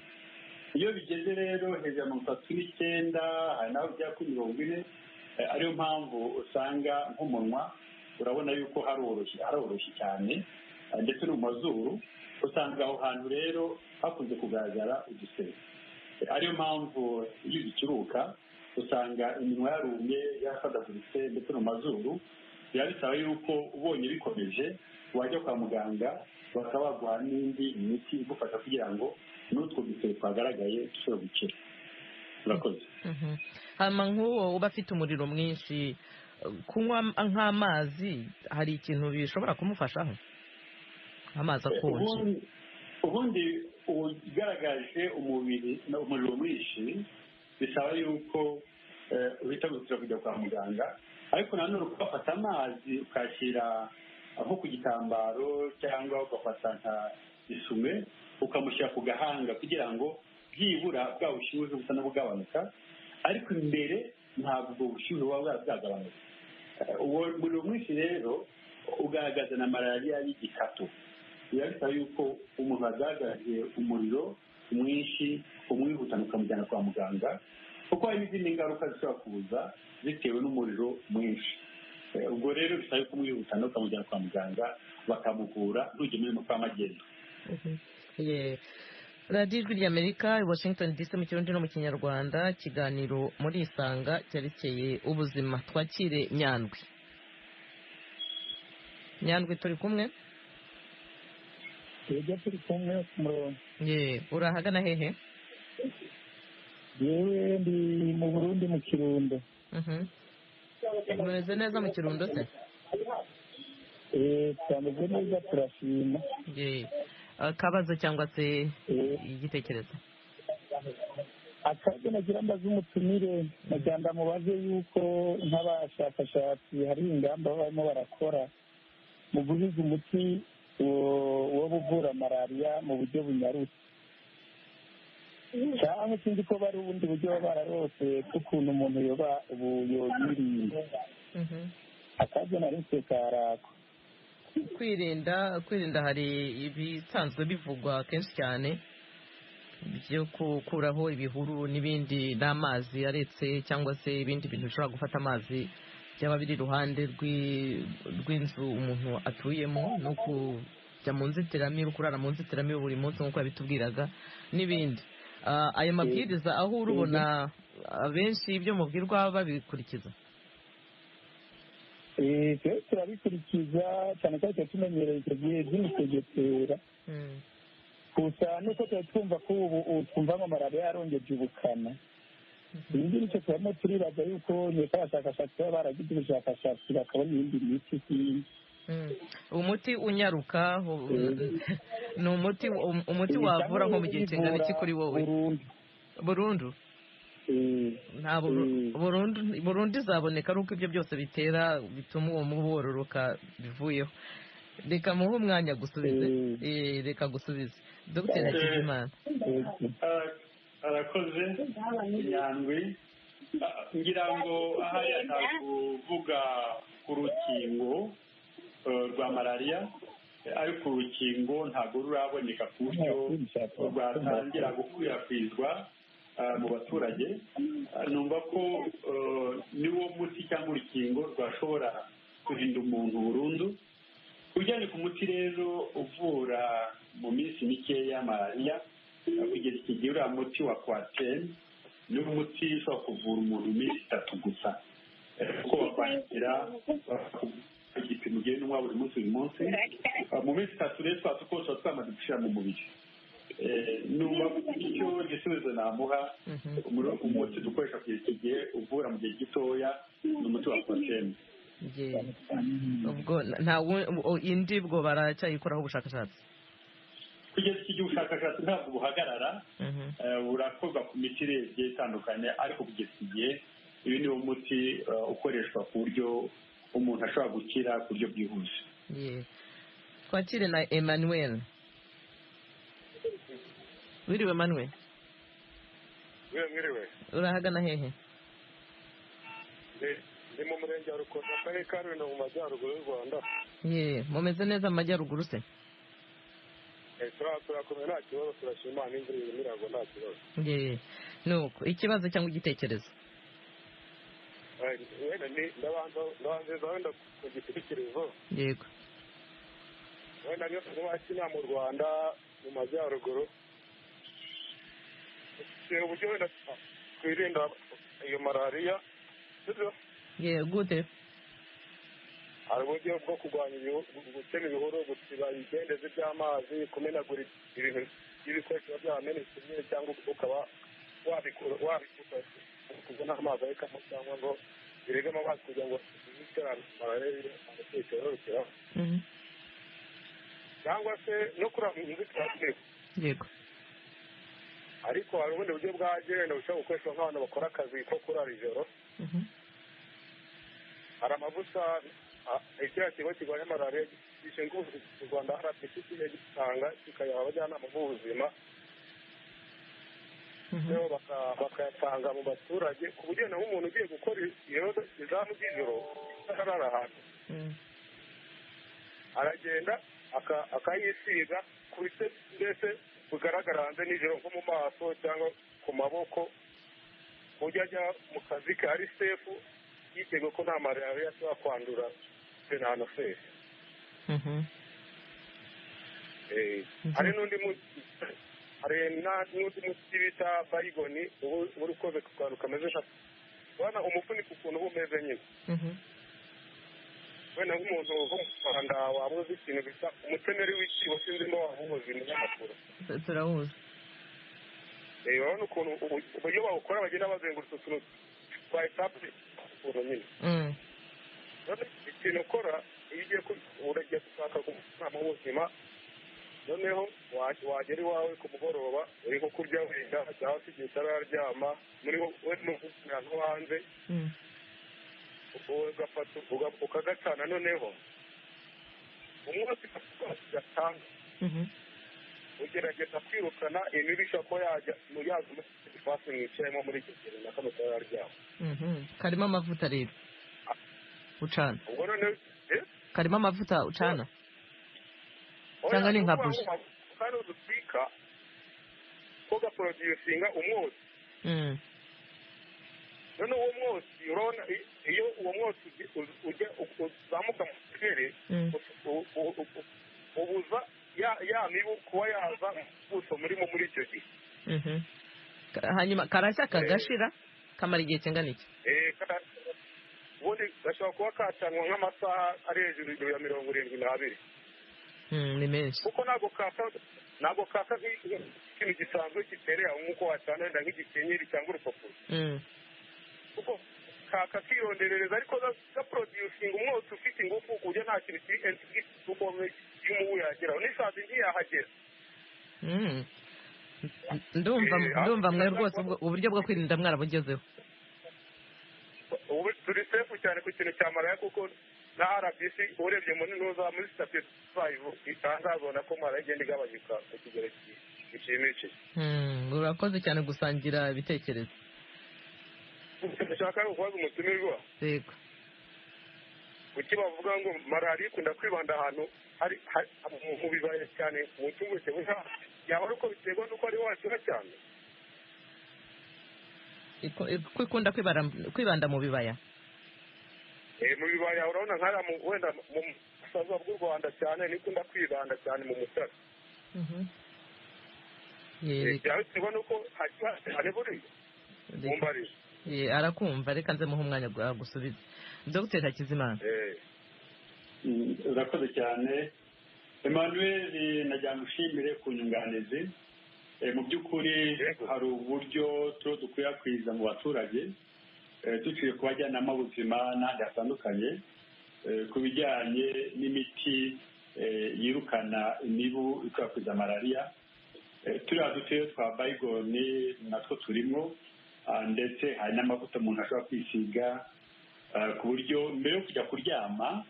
iyo bigeze rero hejuru ya mirongo itatu n'icyenda hari naho bijya kuri mirongo ine eh, ariyo mpamvu usanga nk'umunwa urabona yuko haroroshye haroroshye cyane eh, ndetse no mu mazuru usanga aho hantu rero hakunze kugaragara udusebe ariyo mpamvu iyo zikiruka usanga iminwa yarumye yarasadaguritse ndetse no mu mazuru biba bisaba yuko ubonye bikomeje wajya kwa muganga bakaba baguha n'indi miti igufasha kugira ngo n'utwo dusebe twagaragaye dushobore gukira murakoze Mhm. hama nk'uwo uba afite umuriro mwinshi kunywa nk'amazi hari ikintu bishobora kumufashaho amazi akonje ubundi ubundi ugaragaje umubiri umuriro mwinshi bisaba yuko witabutse kujya kwa muganga ariko nanone ugafata amazi ukashyira nko ku gitambaro cyangwa ugafata nka isume ukamushyira ku gahanga kugira ngo byibura bwa bushyuhe busa n'ubugabanuka ariko imbere ntabwo ubwo bushyuhe buba bwagabanuka uwo umuriro mwinshi rero ugaragaza na malariya y'igikatu biba bisaba yuko umuntu wagaragaje umuriro mwinshi umwihutana ukamujyana kwa muganga kuko hari n'izindi ngaruka zishobora kuza bitewe n'umuriro mwinshi ubwo rero bisaba yuko umwihutana ukamujyana kwa muganga bakamuvura ntujye muri kwa magendu radiyo ijwi ry'amerika i washington dc mu kirundi no mu kinyarwanda ikiganiro muri isanga cyerekeye ubuzima twakire nyandwi nyandwi turi kumwe ibyo turi kumwe ku murongo ye urahagana hehe yewe ndi mu burundi mu kirundo Mhm. umeze neza mu kirundo se Eh, twameze neza turashima ye akabazo cyangwa se Eh, igitekerezo akazi nagira mbaze umutumire nagira ngo mubaze yuko nk'abashakashatsi hari ingamba baba barimo barakora mu guhiga umuti wo- wo uvura malariya mu buryo bunyarutse cyangwa sinzi ko bari ubundi buryo baba bararose bw'ukuntu umuntu yoba ubu yoyirinda Mhm. akazi nari mfite karako kwirinda kwirinda hari ibisanzwe bivugwa kenshi cyane byo gukuraho ibihuru n'ibindi n'amazi aretse cyangwa se ibindi bintu bishobora gufata amazi byaba biri iruhande rw'i- rw'inzu umuntu atuyemo no kujya mu nzitiramibu kurara mu nzitiramibu buri munsi nk'uko yabitubwiraga n'ibindi Ah, ayo mabwiriza aho urubona abenshi ibyo mubwirwa babikurikiza Eh, twe turabikurikiza cyane cyane tuba tumenyereye icyo gihe by'imisegetera Mm. gusa nuko tuba twumva ko ubu ubu twumva ngo malariya yarongeje ubukana ibi ngibi nicyo turimo turibaza yuko nyuma abashakashatsi baba baragize ubushakashatsi bakabona iyindi miti sinzi Mm. umuti unyaruka hu- Mm. ni umuti um- umuti wavura nko mu gihe kingana iki kuri wowe burundu burundu Eh, nta buru- burundu burundu izaboneka ari uko ibyo byose bitera bituma uwo mubu wororoka bivuyeho reka muhe umwanya gusubize Mm. Eh, reka gusubize dr hakizimana eh, Ara- arakoze nyandwi Ah, ngira ngo ahari atakuvuga ku rukingo eh, rwa malariya eh, ariko urukingo ntabwo ruraboneka ku buryo rwatangira gukwirakwizwa ah, mu baturage Ah, numva ko eh, niwo muti cyangwa urukingo rwashobora kurinda umuntu burundu ujyanye ku muti rero uvura mu minsi mikeya malariya eh, kugeza igihe uriya muti wa kwateni ni umuti ushobora kuvura umuntu iminsi itatu gusa Eh, kuko bakwandikira eh, igipimo ugenda unywa buri munsi buri munsi Eh, mu minsi itatu rero twa dukoresha twamaze gushyira mu mubiri Eh, numva ko icyo gisubizo namuha Mhm. umuro- umuti dukoresha kugeza iki gihe uvura mu gihe gitoya ni umuti wa kwateni Yeah. ubwo nta wu- u- indi bwo baracyayikoraho ubushakashatsi kugeza iki gihe ubushakashatsi ntabwo buhagarara Mhm. eh, burakorwa ku miti igiye itandukanye ariko kugeza iki gihe uyu ni wo muti eh, ukoreshwa ku buryo umuntu ashobora gukira ku buryo bwihuse Yeah. twakire na emmanuel wiriwe emmanuel mwiriwe mwiriwe urahagana hehe Ndi- ndi mu murenge wa rukomo akarere ka rulindo mu majyaruguru y'u rwanda ye mumeze neza mu majyaruguru se Eh, tura- turakomeye nta kibazo turashima n'imvura irimo iragwa nta kibazo ye nuko ikibazo cyangwa igitekerezo Eh, wenda ni- ndabanza- ndabanziriza wenda ku gitekerezo yego wenda niyo twubatse inama mu rwanda mu majyaruguru dufite uburyo wenda twirinda iyo malariya sibyo ye gute hari uburyo bwo kurwanya ibihu- gutema ibihuru gusiba ibidendezi by'amazi kumenagura ibintu by'ibikoresho biba byamenetse nyine cyangwa ukaba wabikura wabikuta kuko n'amazi arikamo cyangwa ngo biregemo amazi kugira ngo ziterane amatekererukiraho Mhm. cyangwa se no kuraba inzitiramibu yego ariko hari ubundi buryo bwa genda bushobora gukoreshwa nk'abantu bakora akazi ko kurara ijoro hari amavuta a- ikiriya kigo kirwanya malariya gishinzwe ubuvuzi mu rwanda rdpc yagitanga kikayaha abajyanama b'ubuzima rero baka- bakayatanga mu baturage ku buryo naho umuntu ugiye gukora iyo izamu ry'ijoro arara ahantu aragenda aka- akayisiga ku bice mbese bigaragara hanze nijoro nko mu maso cyangwa ku maboko ku buryo ajya mu kazi ke ari sefu yitega ko nta malariya ashobora kwandura se nta na sefu Eh, hari n'undi mu- hari na- n'undi muti bita bayigoni ubu uba uri koze ku kantu kameze nka ubona umufuniko ukuntu uba umeze nyine wenda nk'umuntu uva mu rwanda waba uzi ikintu bita umutemeri w'ikibo sinzi niba waba uwuzi mu nyamakuru turawuzi Eh, urabona ukuntu ubu- uburyo bawukora bagenda bazengurutse utuntu twa etape ukuntu nyine Mm. none ikintu ukora iyo ugiye ku- uragiye gushaka umwana w'ubuzima noneho wa- wagera iwawe ku mugoroba uri nko kurya wenda cyangwa se igihe utararyama muri wo- we n'umuganga nko hanze Mm. ugafata uga- ukagacana noneho umunsi gatanga Mhm. ugerageza kwirukana imibi ishobora kuba yajya mu yaza muri fasi mwicayemo muri icyo kintu na kano cyaba ryabo Mhm. karimo amavuta rero ucana ubwo noneho eh? karimo amavuta ucana Cyangwa ni nka buji. kandi udutwika ko gaporodusinga umwotsi Mm. noneho uwo mwotsi urabona i- iyo uwo mwotsi uge- u- ujya u- uzamuka mu kirere Mm. u- u- u- u- ubuza ya ya mibu kuba yaza mu buso murimo muri icyo gihe Mhm. Ka- hanyuma karashya kagashira kamara igihe kingana iki Eh, ka- ubundi gashobora kuba kacanwa nk'amasaha ari hejuru ya mirongo irindwi n'abiri Mm, ni menshi kuko ntabwo kaka ntabwo kaka nk'i- nk'ikintu gisanzwe giterera nk'uko wacana wenda nk'igikenyeri cyangwa urupapuro Mm. kuko kaka kironderereza ariko gaproducinga umwotsi ufite ingufu ku buryo nta kintu kiri entikukomwe y'umubu yageraho n'isazi ntiyahagera Mm. ndumva Eh, ah. ndumva mwe rwose ubwo- uburyo bwo kwirinda mwarabugezeho ubu turi sefu cyane ku kintu cya maraya kuko na rbc urebye mu ntuza muri sitati fayivu itanga babona ko maraya igenda igabanyuka ku kigero ki- gishimishije Mm, urakoze cyane gusangira ibitekerezo dushaka kubaza umutumirwa yego kuki bavuga ngo malariya ikunda kwibanda ahantu hari hari- mu- mu bibaya cyane mu gihugu cye yaba ari uko biterwa n'uko ari washyira cyane Iko- iko ikunda kwibara- kwibanda mu bibaya Eh, mu bibaya urabona nk'aya mu- wenda mu busaza bw'u rwanda cyane nikunda kwibanda cyane mu mutara Ye- byaba biterwa n'uko hajya cyane buriya mu reka- mbarizo ye, arakumva reka nze muhe umwanya gwa- gusubiza dr hakizimana Eh, Mm, urakoze cyane emmanuel na byamushimire ku nyunganizi Eh, mu by'ukuri Yego. hari uburyo tuba dukwirakwiza mu baturage eh, duciye ku bajyanama b'ubuzima n'ahandi hatandukanye eh, ku bijyanye n'imiti eh, yirukana imibu ikwirakwiza malariya Eh, turiya dutuye twa bayigoni natwo turimo ah, ndetse hari n'amavuta umuntu ashobora kwisiga ah, ku buryo mbere yo kujya kuryama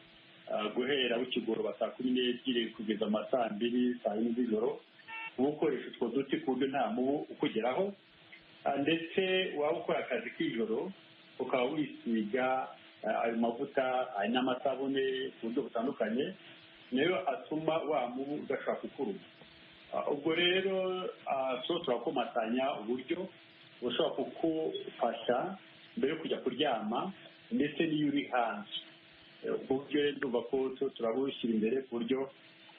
ah, guhera bukigoroba saa kumi n'ebyiri kugeza mu ma saa mbiri saa yine z'ijoro uba ukoresha utwo duti ku buryo nta mubu ukugeraho Ah, ndetse waba ukora akazi k'ijoro ukaba wisiga ah, ayo mavuta hari n'amasabune ku buryo butandukanye nayo atuma wa mubu udashobora kukuruma Ah, ubwo rero ah, tuba turakomatanya uburyo bushobora kugufasha mbere yo kujya kuryama ndetse n'iyo uri hanze Eh, ubwo buryo rero ndumva ko tuba turabushyira imbere ku buryo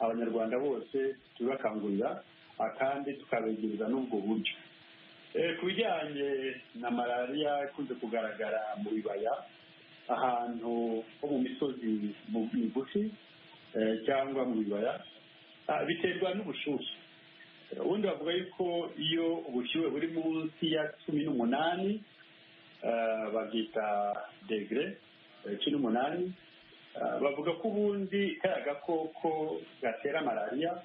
abanyarwanda bose tubibakangurira ah, kandi tukabegereza n'ubwo buryo Eh, ku bijyanye na malariya ikunze kugaragara mu bibaya ahantu ho mu misozi mu- migufi eh, cyangwa mu bibaya ah, biterwa n'ubushyuhe Eh, ubundi bavuga yuko iyo ubushyuhe buri munsi ya cumi n'umunani eh, babwita degere eh, cumi n'umunani eh, bavuga ko ubundi kariya gakoko gatera malariya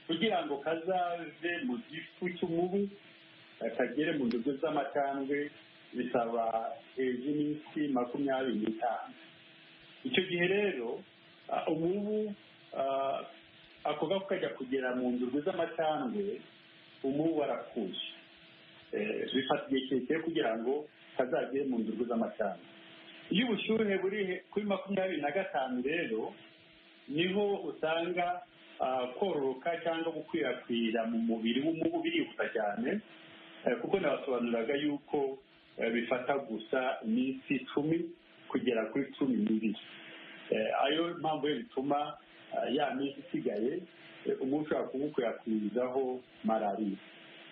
kugira ngo kazave mu gifu cy'umubu eh, kagere mu ndodo z'amatandwe bisaba hejuru y'iminsi makumyabiri n'itanu icyo gihe rero ah, umubu ah, ako gako kajya kugera mu ndodo z'amatandwe umubu warakuye Eh, bifata igihe kirekire kugira ngo kazagere mu ndodo z'amatandwe iyo ubushyuhe buri he- kuri makumyabiri na gatanu rero niho usanga ah, kororoka cyangwa gukwirakwira mu mubiri w'umubu birihuta cyane eh, kuko nabasobanuraga yuko eh, bifata gusa iminsi icumi kugera kuri cumi n'ibiri Eh, ayo mpamvu yo bituma ah, ya minsi isigaye eh, umubu ushobora kuwukwirakwirizaho malariya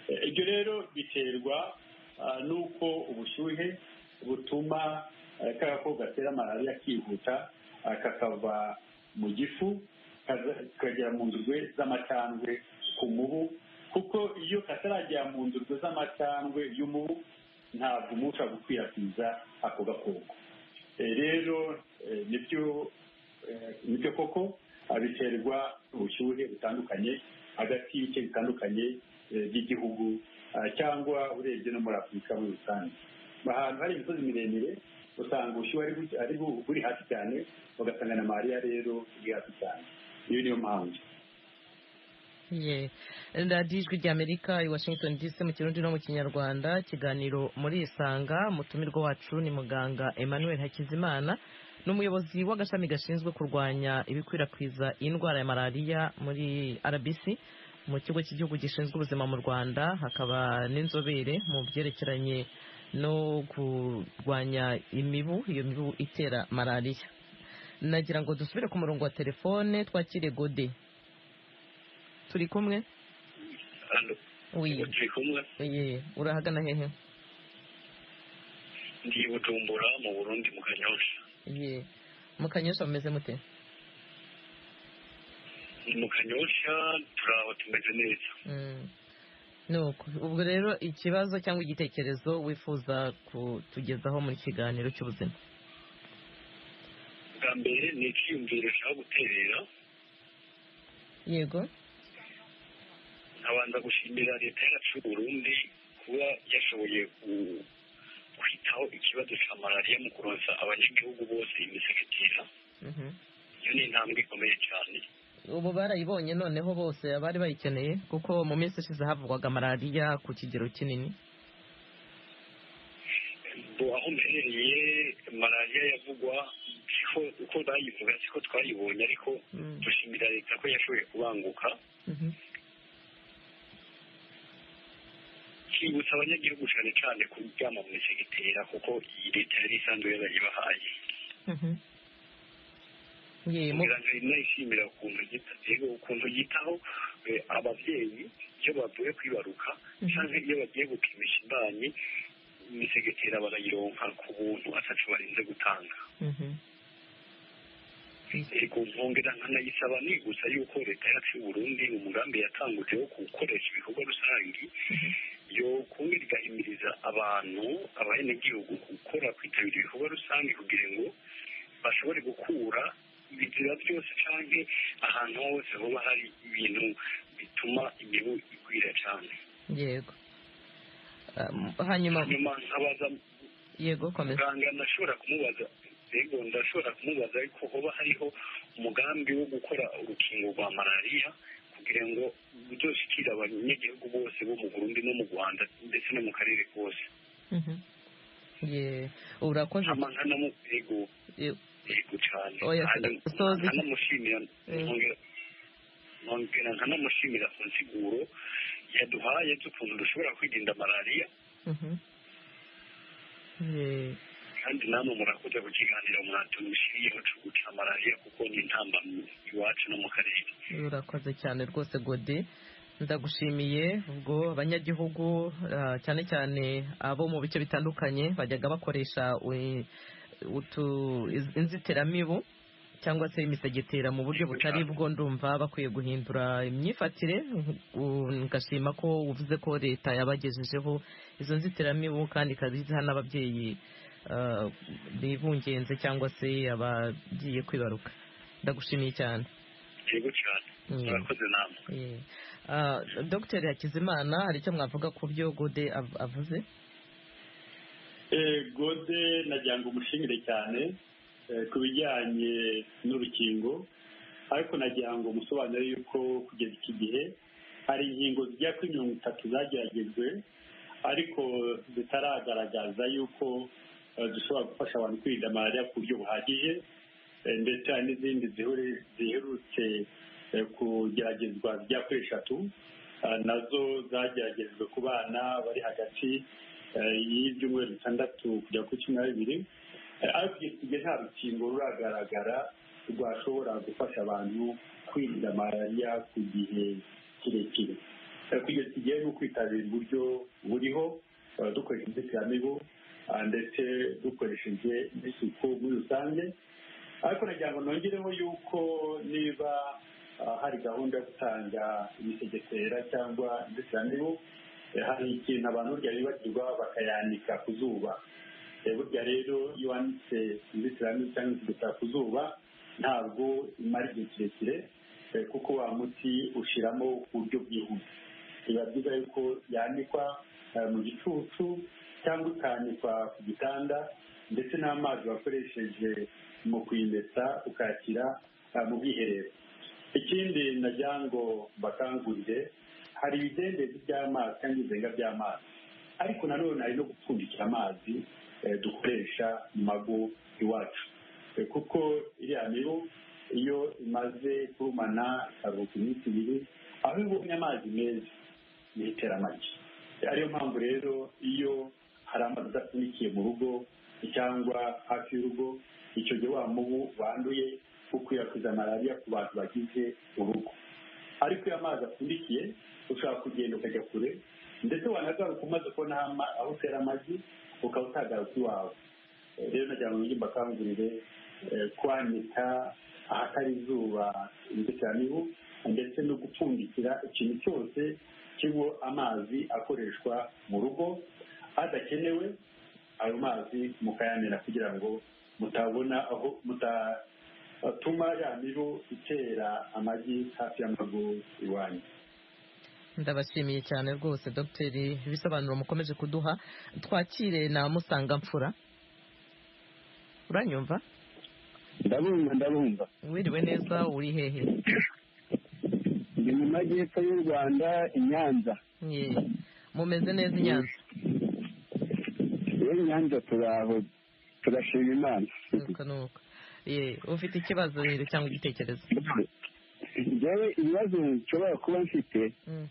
Eh, ibyo rero biterwa ah, n'uko ubushyuhe butuma eh, ka gakoko gatera malariya kihuta ah, kakava mu gifu kaza- kagera mu ndurwe z'amacandwe ku mubu kuko iyo kataragera mu ndurwe z'amacandwe y'umubu ntabwo umubu ushobora gukwirakwiza ako gakoko Eh, rero eh, nibyo eh, nibyo koko ah, biterwa ubushyuhe butandukanye hagati y'ibice bitandukanye eh, by'igihugu ah, cyangwa urebye no muri afurika muri rusange ahantu hari imisozi miremire usanga ubushyuhe ari bu- ari bu- buri hasi cyane ugasanga na malariya rero buri hasi cyane iyo niyo mpamvu Ye. radiyo ijwi ry'amerika i washington dc mu kirundi no mu kinyarwanda ikiganiro muri isanga mutumirwa wacu ni muganga emmanuel hakizimana ni umuyobozi w'agashami gashinzwe kurwanya ibikwirakwiza indwara ya malariya muri rbc mu kigo cy'igihugu gishinzwe ubuzima mu rwanda hakaba n'inzobere mu byerekeranye no kurwanya imibu iyo mibu itera malariya nagira ngo dusubire ku murongo wa telefone twakire gode turi kumwe hano Oui, turi kumwe oui, urahagana hehe? ndi bujumbura mu burundi mu kanyosha Oui. Mu kanyosha bameze mute? mu kanyosha turaho tumeze neza Mm. Nuko, ubwo rero ikibazo cyangwa igitekerezo wifuza kutugezaho muri kiganiro cy'ubuzima. bwa mbere ni icyiyumviro ushaka guterera Yego. nkabanza gushimira leta yacu y'u burundi kuba yashoboye ku- kwitaho ikibazo cya malariya mu kuronsa abanyagihugu bose imisegetera Mhm. iyo ni intambwe ikomeye cyane Ubu barayibonye noneho bose abari bayikeneye kuko mu minsi ishize havugwaga malariya ku kigero kinini. bo aho mperereye malariya yavugwa siko uko bayivuga siko twayibonye ariko Mm. dushimira leta ko yashoboye kubanguka Mhm. kwibutsa abanyagihugu cyane cyane kuryama mu segitera kuko iyi leta yari isanzwe yarayibahaye Mhm. Ye, mu- kugira ngo inayishimira ukuntu yita- yego ukuntu yitaho eh, ababyeyi iyo bavuye kwibaruka Mhm. cyangwa iyo bagiye gupimisha imbanyi imisegetera barayironka ku buntu atacu barinze gutanga Mhm. yego nkongera nkanayisaba nibutsa yuko leta yacu y'u Burundi umugambi yatanguje wo gukoresha ibikorwa rusange yo kumwe rigahimiriza abantu abenegihugu gukora kwitabira ibikorwa rusange kugira ngo bashobore gukura ibizira byose canke ahantu hose hoba hari ibintu bituma imibu igwira cane Yego. Um, hanyuma nyuma nkabaza yego komeza. muganga ndashobora kumubaza yego ndashobora kumubaza ariko hoba hariho umugambi wo gukora urukingo rwa malariya kugira ngo ruzoshikira abanyagihugu bose bo mu burundi no mu rwanda ndetse no mu karere kose Mhm. Ye, urakoze hama nkanamurego Ye- yego cyane Oya, Hanyuma usoza iki- nkanamushimira Mm. nkongera- nkongera nkanamushimira ku nsiguro yaduhaye z'ukuntu dushobora kwirinda malariya Mhm. Ye. kandi namwe murakoze ku kiganiro mwatumushyiriyeho cyo guca malariya kuko ni intambamyi iwacu no mu karere urakoze cyane rwose gode ndagushimiye ubwo abanyagihugu ah, cyane cyane abo mu bice bitandukanye bajyaga bakoresha u- utu- iz- inzitiramibu cyangwa se imisegetera mu buryo butari bwo ndumva bakwiye guhindura imyifatire u- ngashima ko uvuze ko leta yabagejejeho izo nzitiramibu kandi ikaziha n'ababyeyi ah, bibungenze cyangwa se abagiye kwibaruka ndagushimiye cyane yego cyane Mm. murakoze namwe Eh, Ah, dr hakizimana hari icyo mwavuga ku byo gode av- avuze Eh, gode nagira ngo umushimire cyane eh, ku bijyanye n'urukingo ariko nagira ngo musobanure yuko kugeza iki gihe hari inkingo zijya kuri mirongo itatu zageragejwe ariko zitaragaragaza yuko eh, zishobora gufasha abantu kwirinda malariya ku buryo buhagije eh, ndetse hari n'izindi zihure- ziherutse eh, kugeragezwa zijya kuri eshatu eh, nazo zageragejwe ku bana bari hagati eh, y'ibyumweru bitandatu kugera kuri cumi na bibiri Eh, ariko kugeza igihe nta rukingo ruragaragara rwashobora gufasha abantu kwirinda malariya ku gihe kirekire Eh, kugeza igihe ni ukwitabira uburyo buriho eh, dukoresha inzitiramibu ah, ndetse dukoresheje n'isuku muri rusange ariko nagira ngo nongereho yuko niba ah, hari gahunda yo gutanga imisegetera cyangwa inzitiramibu eh, hari ikintu abantu burya bibagirwa bakayanika ku zuba Eh, burya rero iyo wanditse inzitiramibu cyangwa inzitiramibu ku zuba ntabwo imara igihe kirekire eh, kuko wa muti ushiramo ku buryo bwihuse biba byiza yuko yanikwa eh, mu gicucu cyangwa ikanikwa ku gitanda ndetse n'amazi wakoresheje mu kuyimesa ukakira eh, mu bwiherero ikindi nagira ngo mbakangurire hari ibidendezi by'amazi cyangwa ibizenga by'amazi ariko nanone hari no gupfundikira amazi eh, dukoresha mu mago iwacu Eh, kuko iriya mibu iyo imaze kurumana ikaruhuka iminsi ibiri aho ibonye amazi meza nitera amagi ariyo mpamvu rero iyo hari amazi adapfundikiye mu rugo cyangwa hafi y'urugo icyo gihe wa mubu wanduye ukwirakwiza malariya ku bantu bagize urugo ariko iyo amazi apfundikiye ushobora kugenda ukajya kure ndetse wanagaruka umaze kubona aho ama- aho utera amagi ukaba utagaruka iwawe Eh, rero nagira ngo ngimba akangurire kwanika ahatari izuba inzitiramibu ndetse no gupfundikira ikintu cyose kirimo amazi akoreshwa mu rugo adakenewe ayo mazi mukayanira kugira ngo mutabona aho mutatuma ya mibu itera amagi hafi y'amago iwanyu ndabashimiye cyane rwose dr ibisobanuro mukomeje kuduha twakire na musangamfura uranyumva ndabumva ndabumva wiriwe neza uri hehe ndi mu majyepfo y'u rwanda i nyanza Ye. mumeze neza i nyanza iyo nyanza turaho turashima imana nuko nuko Ye, ufite ikibazo rero cyangwa igitekerezo njyewe ibibazo nshobora kuba mfite Mm.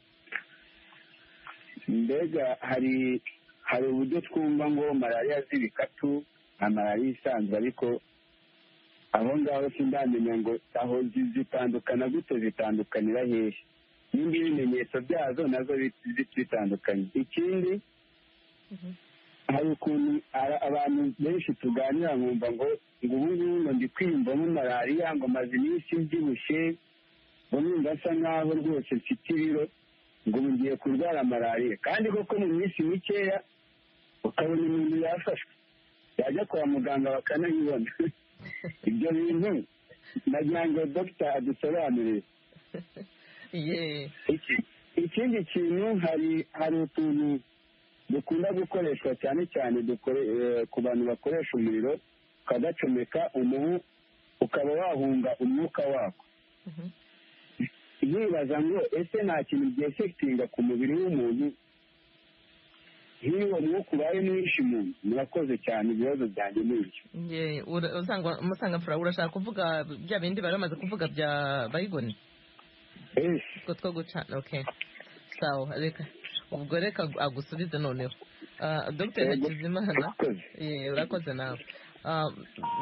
mbega hari hari uburyo twumva ngo malariya z'ibikatu nka malariya isanzwe ariko aho ngaho sindamenya ngo aho zi- zitandukana gute zitandukanira hehe n'indi ibimenyetso byazo nazo bi- bi- bitandukanye ikindi Mhm. hari ukuntu ara- abantu benshi tuganira nkumva ngo ngo ubu ngubu ngo ndi kwiyumvamo malariya ngo maze iminsi mbyibushye ngo numva asa nkaho rwose mfite ibiro ngo ubu ngiye kurwara malariya kandi koko mu minsi mikeya ukabona umuntu yafashwe yajya kwa muganga bakanayibona ibyo bintu nagira ngo dogita adusobanurire Ye. Iki- ikindi kintu hari hari utuntu dukunda gukoreshwa cyane cyane dukore- eh, ku bantu bakoresha umuriro ukagacomeka umubu ukaba wahunga umwuka wako Mhm. nkibaza ngo ese nta kintu byefekitinga ku mubiri w'umuntu nk'iyo umwuka ubaye mwinshi mu nzu murakoze cyane ibibazo byanjye ni ibyo Ye, ura- usanga- musangamfura urashaka kuvuga bya bindi bari bamaze kuvuga bya bayigoni Eh, utwo two gucana okay sawa reka ubwo reka agusubize noneho Ah, dr Yego. hakizimana murakoze Ye, urakoze nawe Ah,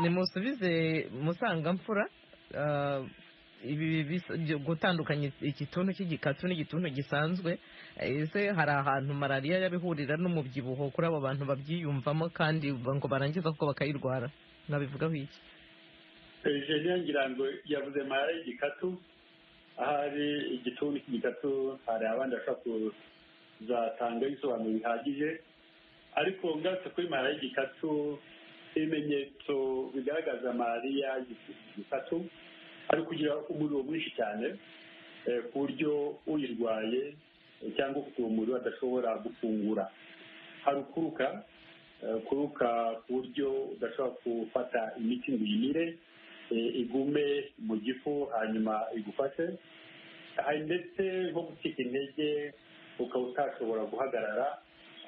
nimusubize musangamfura Ah, ibi bisa- byo- gutandukanya igituntu cy'igikatu n'igituntu gisanzwe ese hari ahantu malariya yabihurira n'umubyibuho kuri abo bantu babyiyumvamo kandi ngo barangiza kuko bakayirwara nabivugaho iki Eugenia Ngirango yavuze mara y'igikatu ahari igituntu cy'igikatu hari abandi bashobora kuzatanga ibisobanuro bihagije ariko ngarutse kuri mara y'igikatu ibimenyetso bigaragaza malariya y'igikatu ari kugira umuriro mwinshi cyane ku buryo uyirwaye eh, cyangwa ufite uwo mubiri adashobora gufungura hari ukuruka eh, kuruka ku buryo udashobora gufata imiti ngo uyimire eh, igume mu gifu hanyuma igufashe hari ndetse nko gucika intege ukaba utashobora guhagarara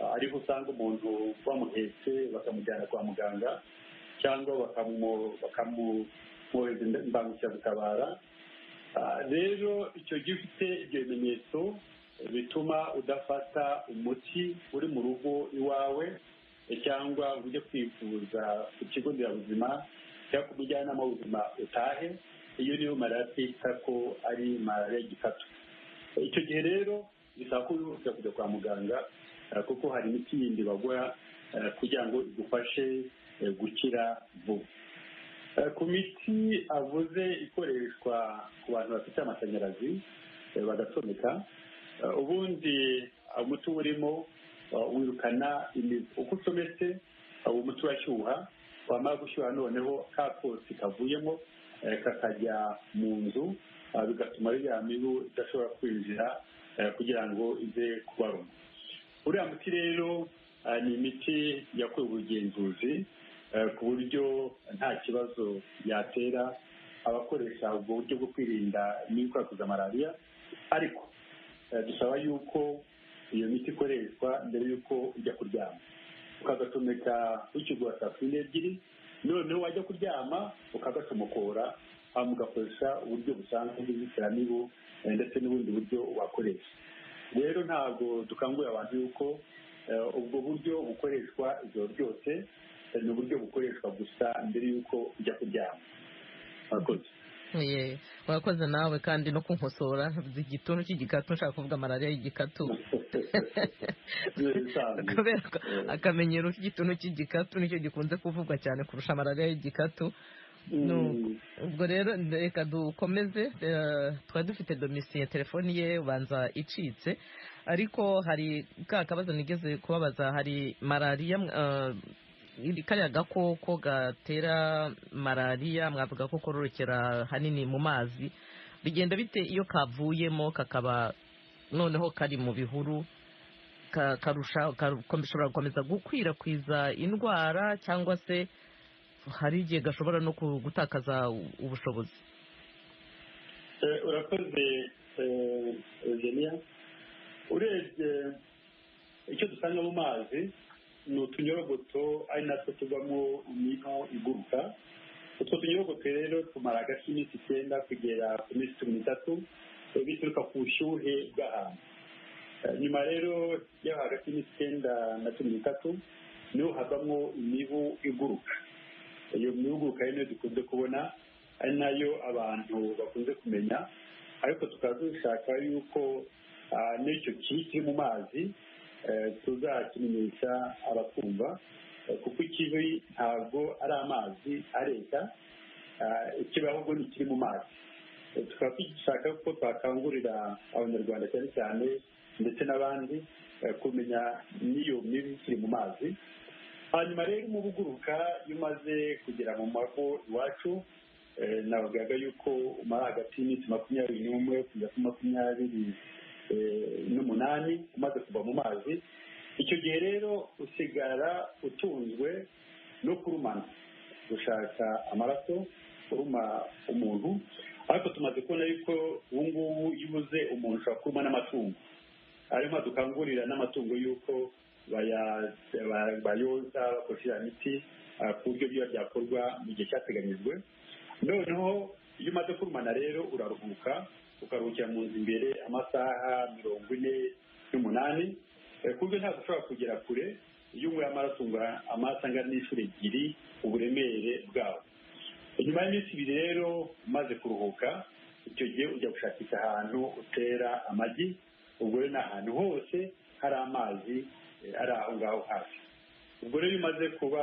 ah, ariho usanga umuntu bamuhetse bakamujyana kwa muganga cyangwa bakamu- bakamumwohereza imbangukiragutabara Ah, rero icyo gihe ufite ibyo bimenyetso eh, bituma udafata umuti uri mu rugo iwawe eh, cyangwa ngo ujye kwivuza ku kigo nderabuzima cyangwa ku mujyanama w'ubuzima utahe iyo niyo malariya twita ko ari malariya gikatu Eh, icyo gihe rero bisaba ko wihutira kujya kwa muganga eh, kuko hari imiti yindi bagura eh, kugira ngo igufashe eh, gukira vuba Eh, ku miti avuze ikoreshwa ku bantu bafite amashanyarazi eh, bagasomeka Eh, ubundi eh, umuti uba urimo eh, wirukana imibu uko usometse eh, uwo muti urashyuha wamara gushyuha noneho ka kotsi kavuyemo eh, kakajya mu nzu eh, bigatuma ririya mibu idashobora kwinjira eh, kugira ngo ize kubaruma uriya muti rero eh, ni imiti yakorewe ubugenzuzi eh, ku buryo nta kibazo yatera abakoresha ubwo buryo bwo kwirinda n'ibikwirakwiza malariya ariko eh, dusaba yuko iyo miti ikoreshwa mbere y'uko ujya kuryama ukagasomeka ukigura saa kumi n'ebyiri noneho wajya kuryama ukagasomokora hanyuma ugakoresha uburyo busanzwe bw'inzitiramibu eh, ndetse n'ubundi buryo wakoresha rero ntabwo dukangurira abantu yuko eh, ubwo buryo bukoreshwa ijoro ryose eh, ni uburyo bukoreshwa gusa mbere y'uko ujya kuryama murakoze Ye, Urakoze nawe kandi no kunkosora igituntu cy'igikatu nshaka kuvuga malariya y'igikatu Bisanzwe. kubera ko Eh, akamenyero k'igituntu cy'igikatu nicyo gikunze kuvugwa cyane kurusha malariya y'igikatu mm, nuko. ubwo rero reka dukomeze eh, twari dufite domisiye telefoni ye ubanza icitse ariko hari ka kabazo nigeze kubabaza hari malariya eh, iri- kariya gakoko gatera malariya mwavuga ko kororokera hanini mu mazi bigenda bite iyo kavuyemo kakaba noneho kari mu bihuru ka- karusha gashobora gukomeza gukwirakwiza indwara cyangwa se hari igihe gashobora no ku- gutakaza u- ubushobozi eh, urakoze eh, eugenia urebye icyo dusanga mu mazi ni utunyorogoto ari natwo tuvamo imino iguruka utwo tunyorogoto rero tumara hagati y'iminsi icyenda kugera ku minsi cumi n'itatu eh, bituruka ku bushyuhe bw'ahantu Eh, nyuma rero yo hagati y'iminsi icyenda na cumi n'itatu niho havamo imibu iguruka iyo mihugu kandi niyo dukunze kubona ari nayo abantu bakunze kumenya ariko tukaba dushaka yuko ah, n'icyo kiri kiri mu mazi eh, tuzakimenyesha abatwumva eh, kuko ikibi ntabwo ari amazi areta ah, ikibi ahubwo ni ikiri mu mazi Eh, tukaba dushaka ko twakangurira abanyarwanda cyane cyane ndetse n'abandi eh, kumenya n'iyo mibi ikiri mu mazi hanyuma rero mu buguruka iyo umaze kugera mu mago iwacu eh, navugaga yuko umara hagati y'iminsi makumyabiri n'umwe kugera kuri makumyabiri eh, n'umunani umaze kuva mu mazi icyo gihe rero usigara utunzwe no kurumana gushaka amaraso uruma umuntu ariko tumaze kubona yuko ubu ngubu iyo ubuze umuntu ushobora kuruma n'amatungo ariyo mpamvu dukangurira n'amatungo y'uko baya- ba- bayoza bakoresha iriya miti ah, ku buryo biba byakorwa mu gihe cyateganyijwe noneho iyo umaze kurumana rero uraruhuka ukaruhukira mu nzu imbere amasaha mirongo ine n'umunani Eh, ku buryo ntabwo ushobora kugera kure iyo unyweye amaraso ungura amaraso angana n'inshuro ebyiri uburemere bwawo nyuma y'iminsi ibiri rero umaze kuruhuka icyo gihe ujya gushakisha ahantu utera amagi ubwo rero ni ahantu hose hari amazi eh, ari aho ngaho hafi ubwo rero iyo umaze kuba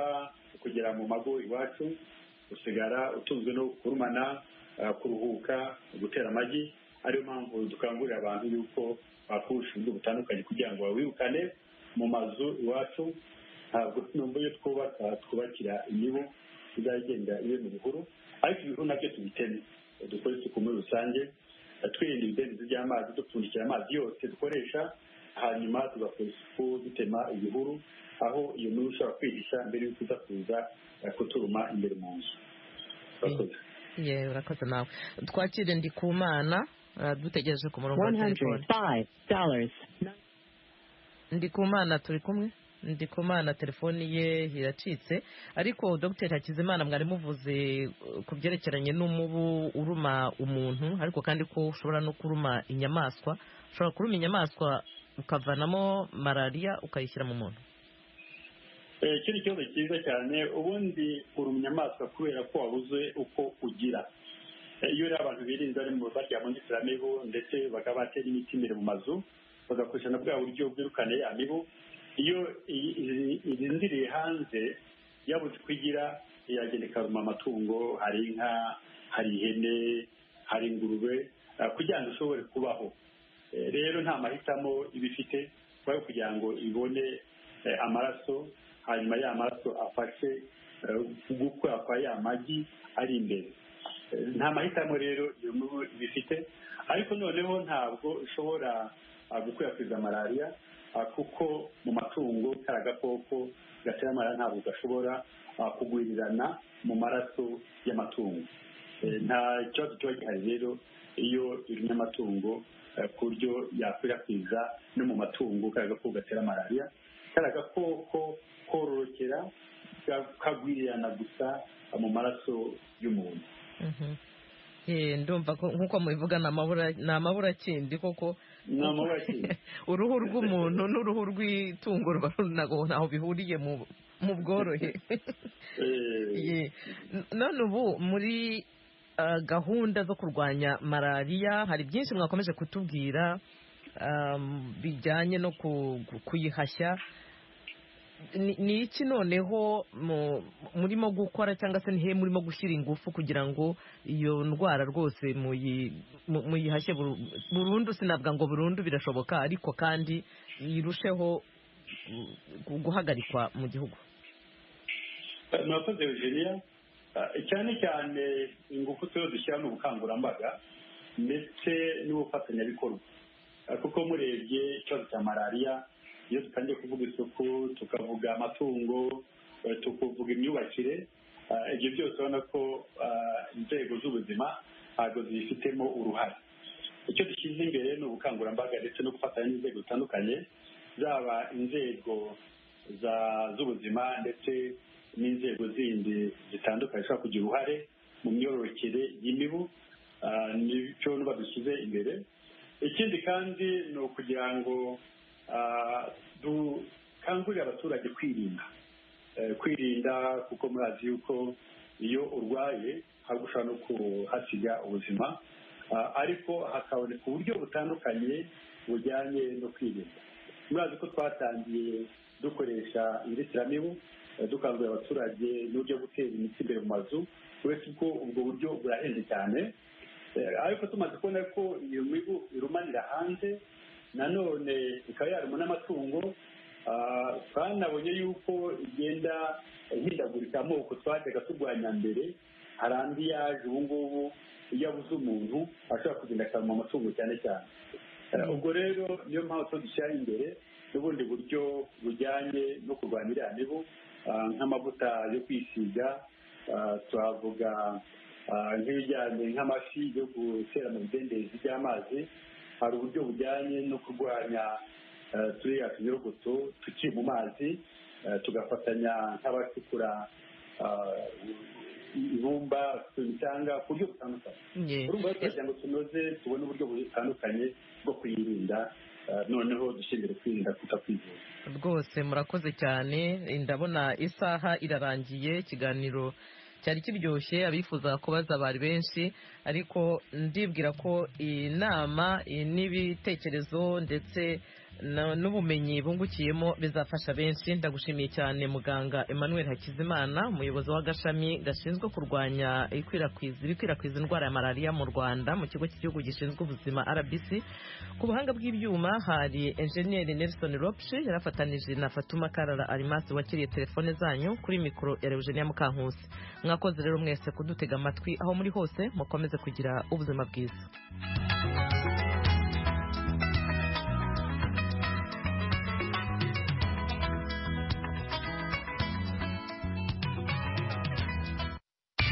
kugera mu mago iwacu usigara utunzwe no kurumana eh, kuruhuka gutera amagi ariyo mpamvu dukangurira abantu yuko bakoresha uburyo butandukanye kugira ngo babirukane mu mazu iwacu ntabwo nubwo iyo twubaka twubakira imibu izagenda ibe mu bihuru ariko ibihuru nabyo tubiteme dukore isuku muri rusange twirinda ibidendezi by'amazi dupfundikira amazi yose dukoresha hanyuma tugakora isuku dutema ibihuru aho iyo nkuru ushobora kwihisha mbere y'uko uza kuza eh, kuturuma imbere mu nzu urakoze yewe urakoze nawe twakire ndi ku mana ah, dutegereje ku murongo wa telefone $105. ndi ku mana turi kumwe ndi ku mana telefoni ye iracitse ariko dr hakizimana mwari muvuze eh, ku byerekeranye n'umubu uruma umuntu ariko kandi ko ushobora no kuruma inyamaswa ushobora kuruma inyamaswa ukavanamo malariya ukayishyira mu muntu Eh, iki ni ikibazo cyiza cyane ubundi uri umunyamaswa kubera ko wabuze uko ugira Eh, iyo rero abantu birinze bari mu barya mu nzitiramibu ndetse bakaba batera imiti imbere mu mazu bagakoresha na bwa buryo bwirukana ya mibu iyo i- i- irindiriye hanze yabuze uko igira yagenda ikaruma amatungo hari inka hari ihene hari ingurube eh, kugira ngo ishobore kubaho Eh, rero nta mahitamo iba ifite kubera kugira ngo ibone eh, amaraso hanyuma ya maraso afashe eh, gukura kwa ya magi ari imbere Eh, nta mahitamo rero iyo nkuru iba ifite ariko noneho ntabwo ishobora ah, gukwirakwiza malariya ah, kuko mu matungo kari agakoko gatera malariya ntabwo gashobora ah, kugwirirana mu maraso y'amatungo Eh, nta kibazo kiba gihari rero iyo irumye amatungo eh, ku buryo yakwirakwiza no mu matungo kari agakoko gatera malariya kari agakoko kororokera kagwirirana gusa ah, mu maraso y'umuntu Mhm. Eh, ndumva ko nk'uko mubivuga ni amabura ni amaburakindi koko ni amabaki uruhu rw'umuntu n'uruhu rw'itungo ruba runago ntaho bihuriye mu mu bworohe Eh, Ye. N- none ubu muri ah, gahunda zo kurwanya malariya hari byinshi mwakomeje kutubwira am, bijyanye no ku- ku- kuyihashya Ni- ni iki noneho mu- murimo gukora cyangwa se nihe murimo gushyira ingufu kugira ngo iyo ndwara rwose muyi- mu- muyihashye buru- burundu sinavuga ngo burundu birashoboka ariko kandi irusheho mm, guhagarikwa mu gihugu murakoze eugenia Eh, cyane cyane ingufu turiho dushyira mu bukangurambaga ndetse n'ubufatanyabikorwa Eh, kuko murebye ikibazo cya malariya iyo dutangiye kuvuga isuku tukavuga amatungo eh, tukavuga imyubakire eh, ibyo byose urabona ko eh, inzego z'ubuzima ntabwo zibifitemo uruhare icyo dushyize imbere ni ubukangurambaga ndetse no gufatanya n'inzego zitandukanye zaba inzego za- z'ubuzima ndetse n'inzego zindi zitandukanye zishobora kugira uruhare mu myororokere y'imibu Ah, nicyo nuba dushyize imbere ikindi kandi ni ukugira ngo ah, dukangurire abaturage kwirinda Eh, kwirinda kuko murazi yuko iyo urwaye hari ushobora no kuhasiga ubuzima Ah, ariko hakaboneka uburyo butandukanye bujyanye no kwirinda murazi ko twatangiye dukoresha inzitiramibu eh, dukangurira abaturage n'uburyo bwo gutera imiti imbere mu mazu uretse ko ubwo buryo burahenze cyane Eh, ariko tumaze kubona ko iyo mibu irumanira hanze nanone ikaba yaruma n'amatungo Ah, twanabonye yuko igenda ihindagurika amoko twajyaga turwanya mbere hari andi yaje ubu ngubu iyo abuze umuntu ashobora kugenda akaruma amatungo cyane cyane Eh, ubwo rero niyo mpamvu tuba dushyira imbere n'ubundi buryo bujyanye no kurwanya iriya mibu ah, nk'amavuta yo kwisiga ah, twavuga ah, nk'ibijyanye nk'amafi yo gutera mu bidendezi by'amazi hari uburyo bujyanye no kurwanya eh, turiya tunyirogoto tukiri mu mazi eh, tugafatanya nk'abacukura ah, ibumba imicanga ku buryo butandukanye Ye. urumva rero turagira ngo tunoze tubone uburyo butandukanye bwo kuyirinda eh, noneho dushingiye kwirinda kutakwivuza rwose murakoze cyane ndabona isaha irarangiye ikiganiro cyari kiryoshye abifuza kubaza bari benshi ariko ndibwira ko iyi nama iyi n'ibitekerezo ndetse na- n'ubumenyi bungukiyemo bizafasha benshi ndagushimiye cyane muganga emmanuel hakizimana umuyobozi w'agashami gashinzwe kurwanya ikwirakwiza ibikwirakwiza indwara ya malariya mu rwanda mu kigo cy'igihugu gishinzwe ubuzima rbc ku buhanga bw'ibyuma hari enjeniyeri nelson ropshi yari afatanije na fatuma karara arimasi wakiriye telefone zanyu kuri mikoro ya eugenia mukankusi mwakoze rero mwese kudutega amatwi aho muri hose mukomeze kugira ubuzima bwiza Thank you.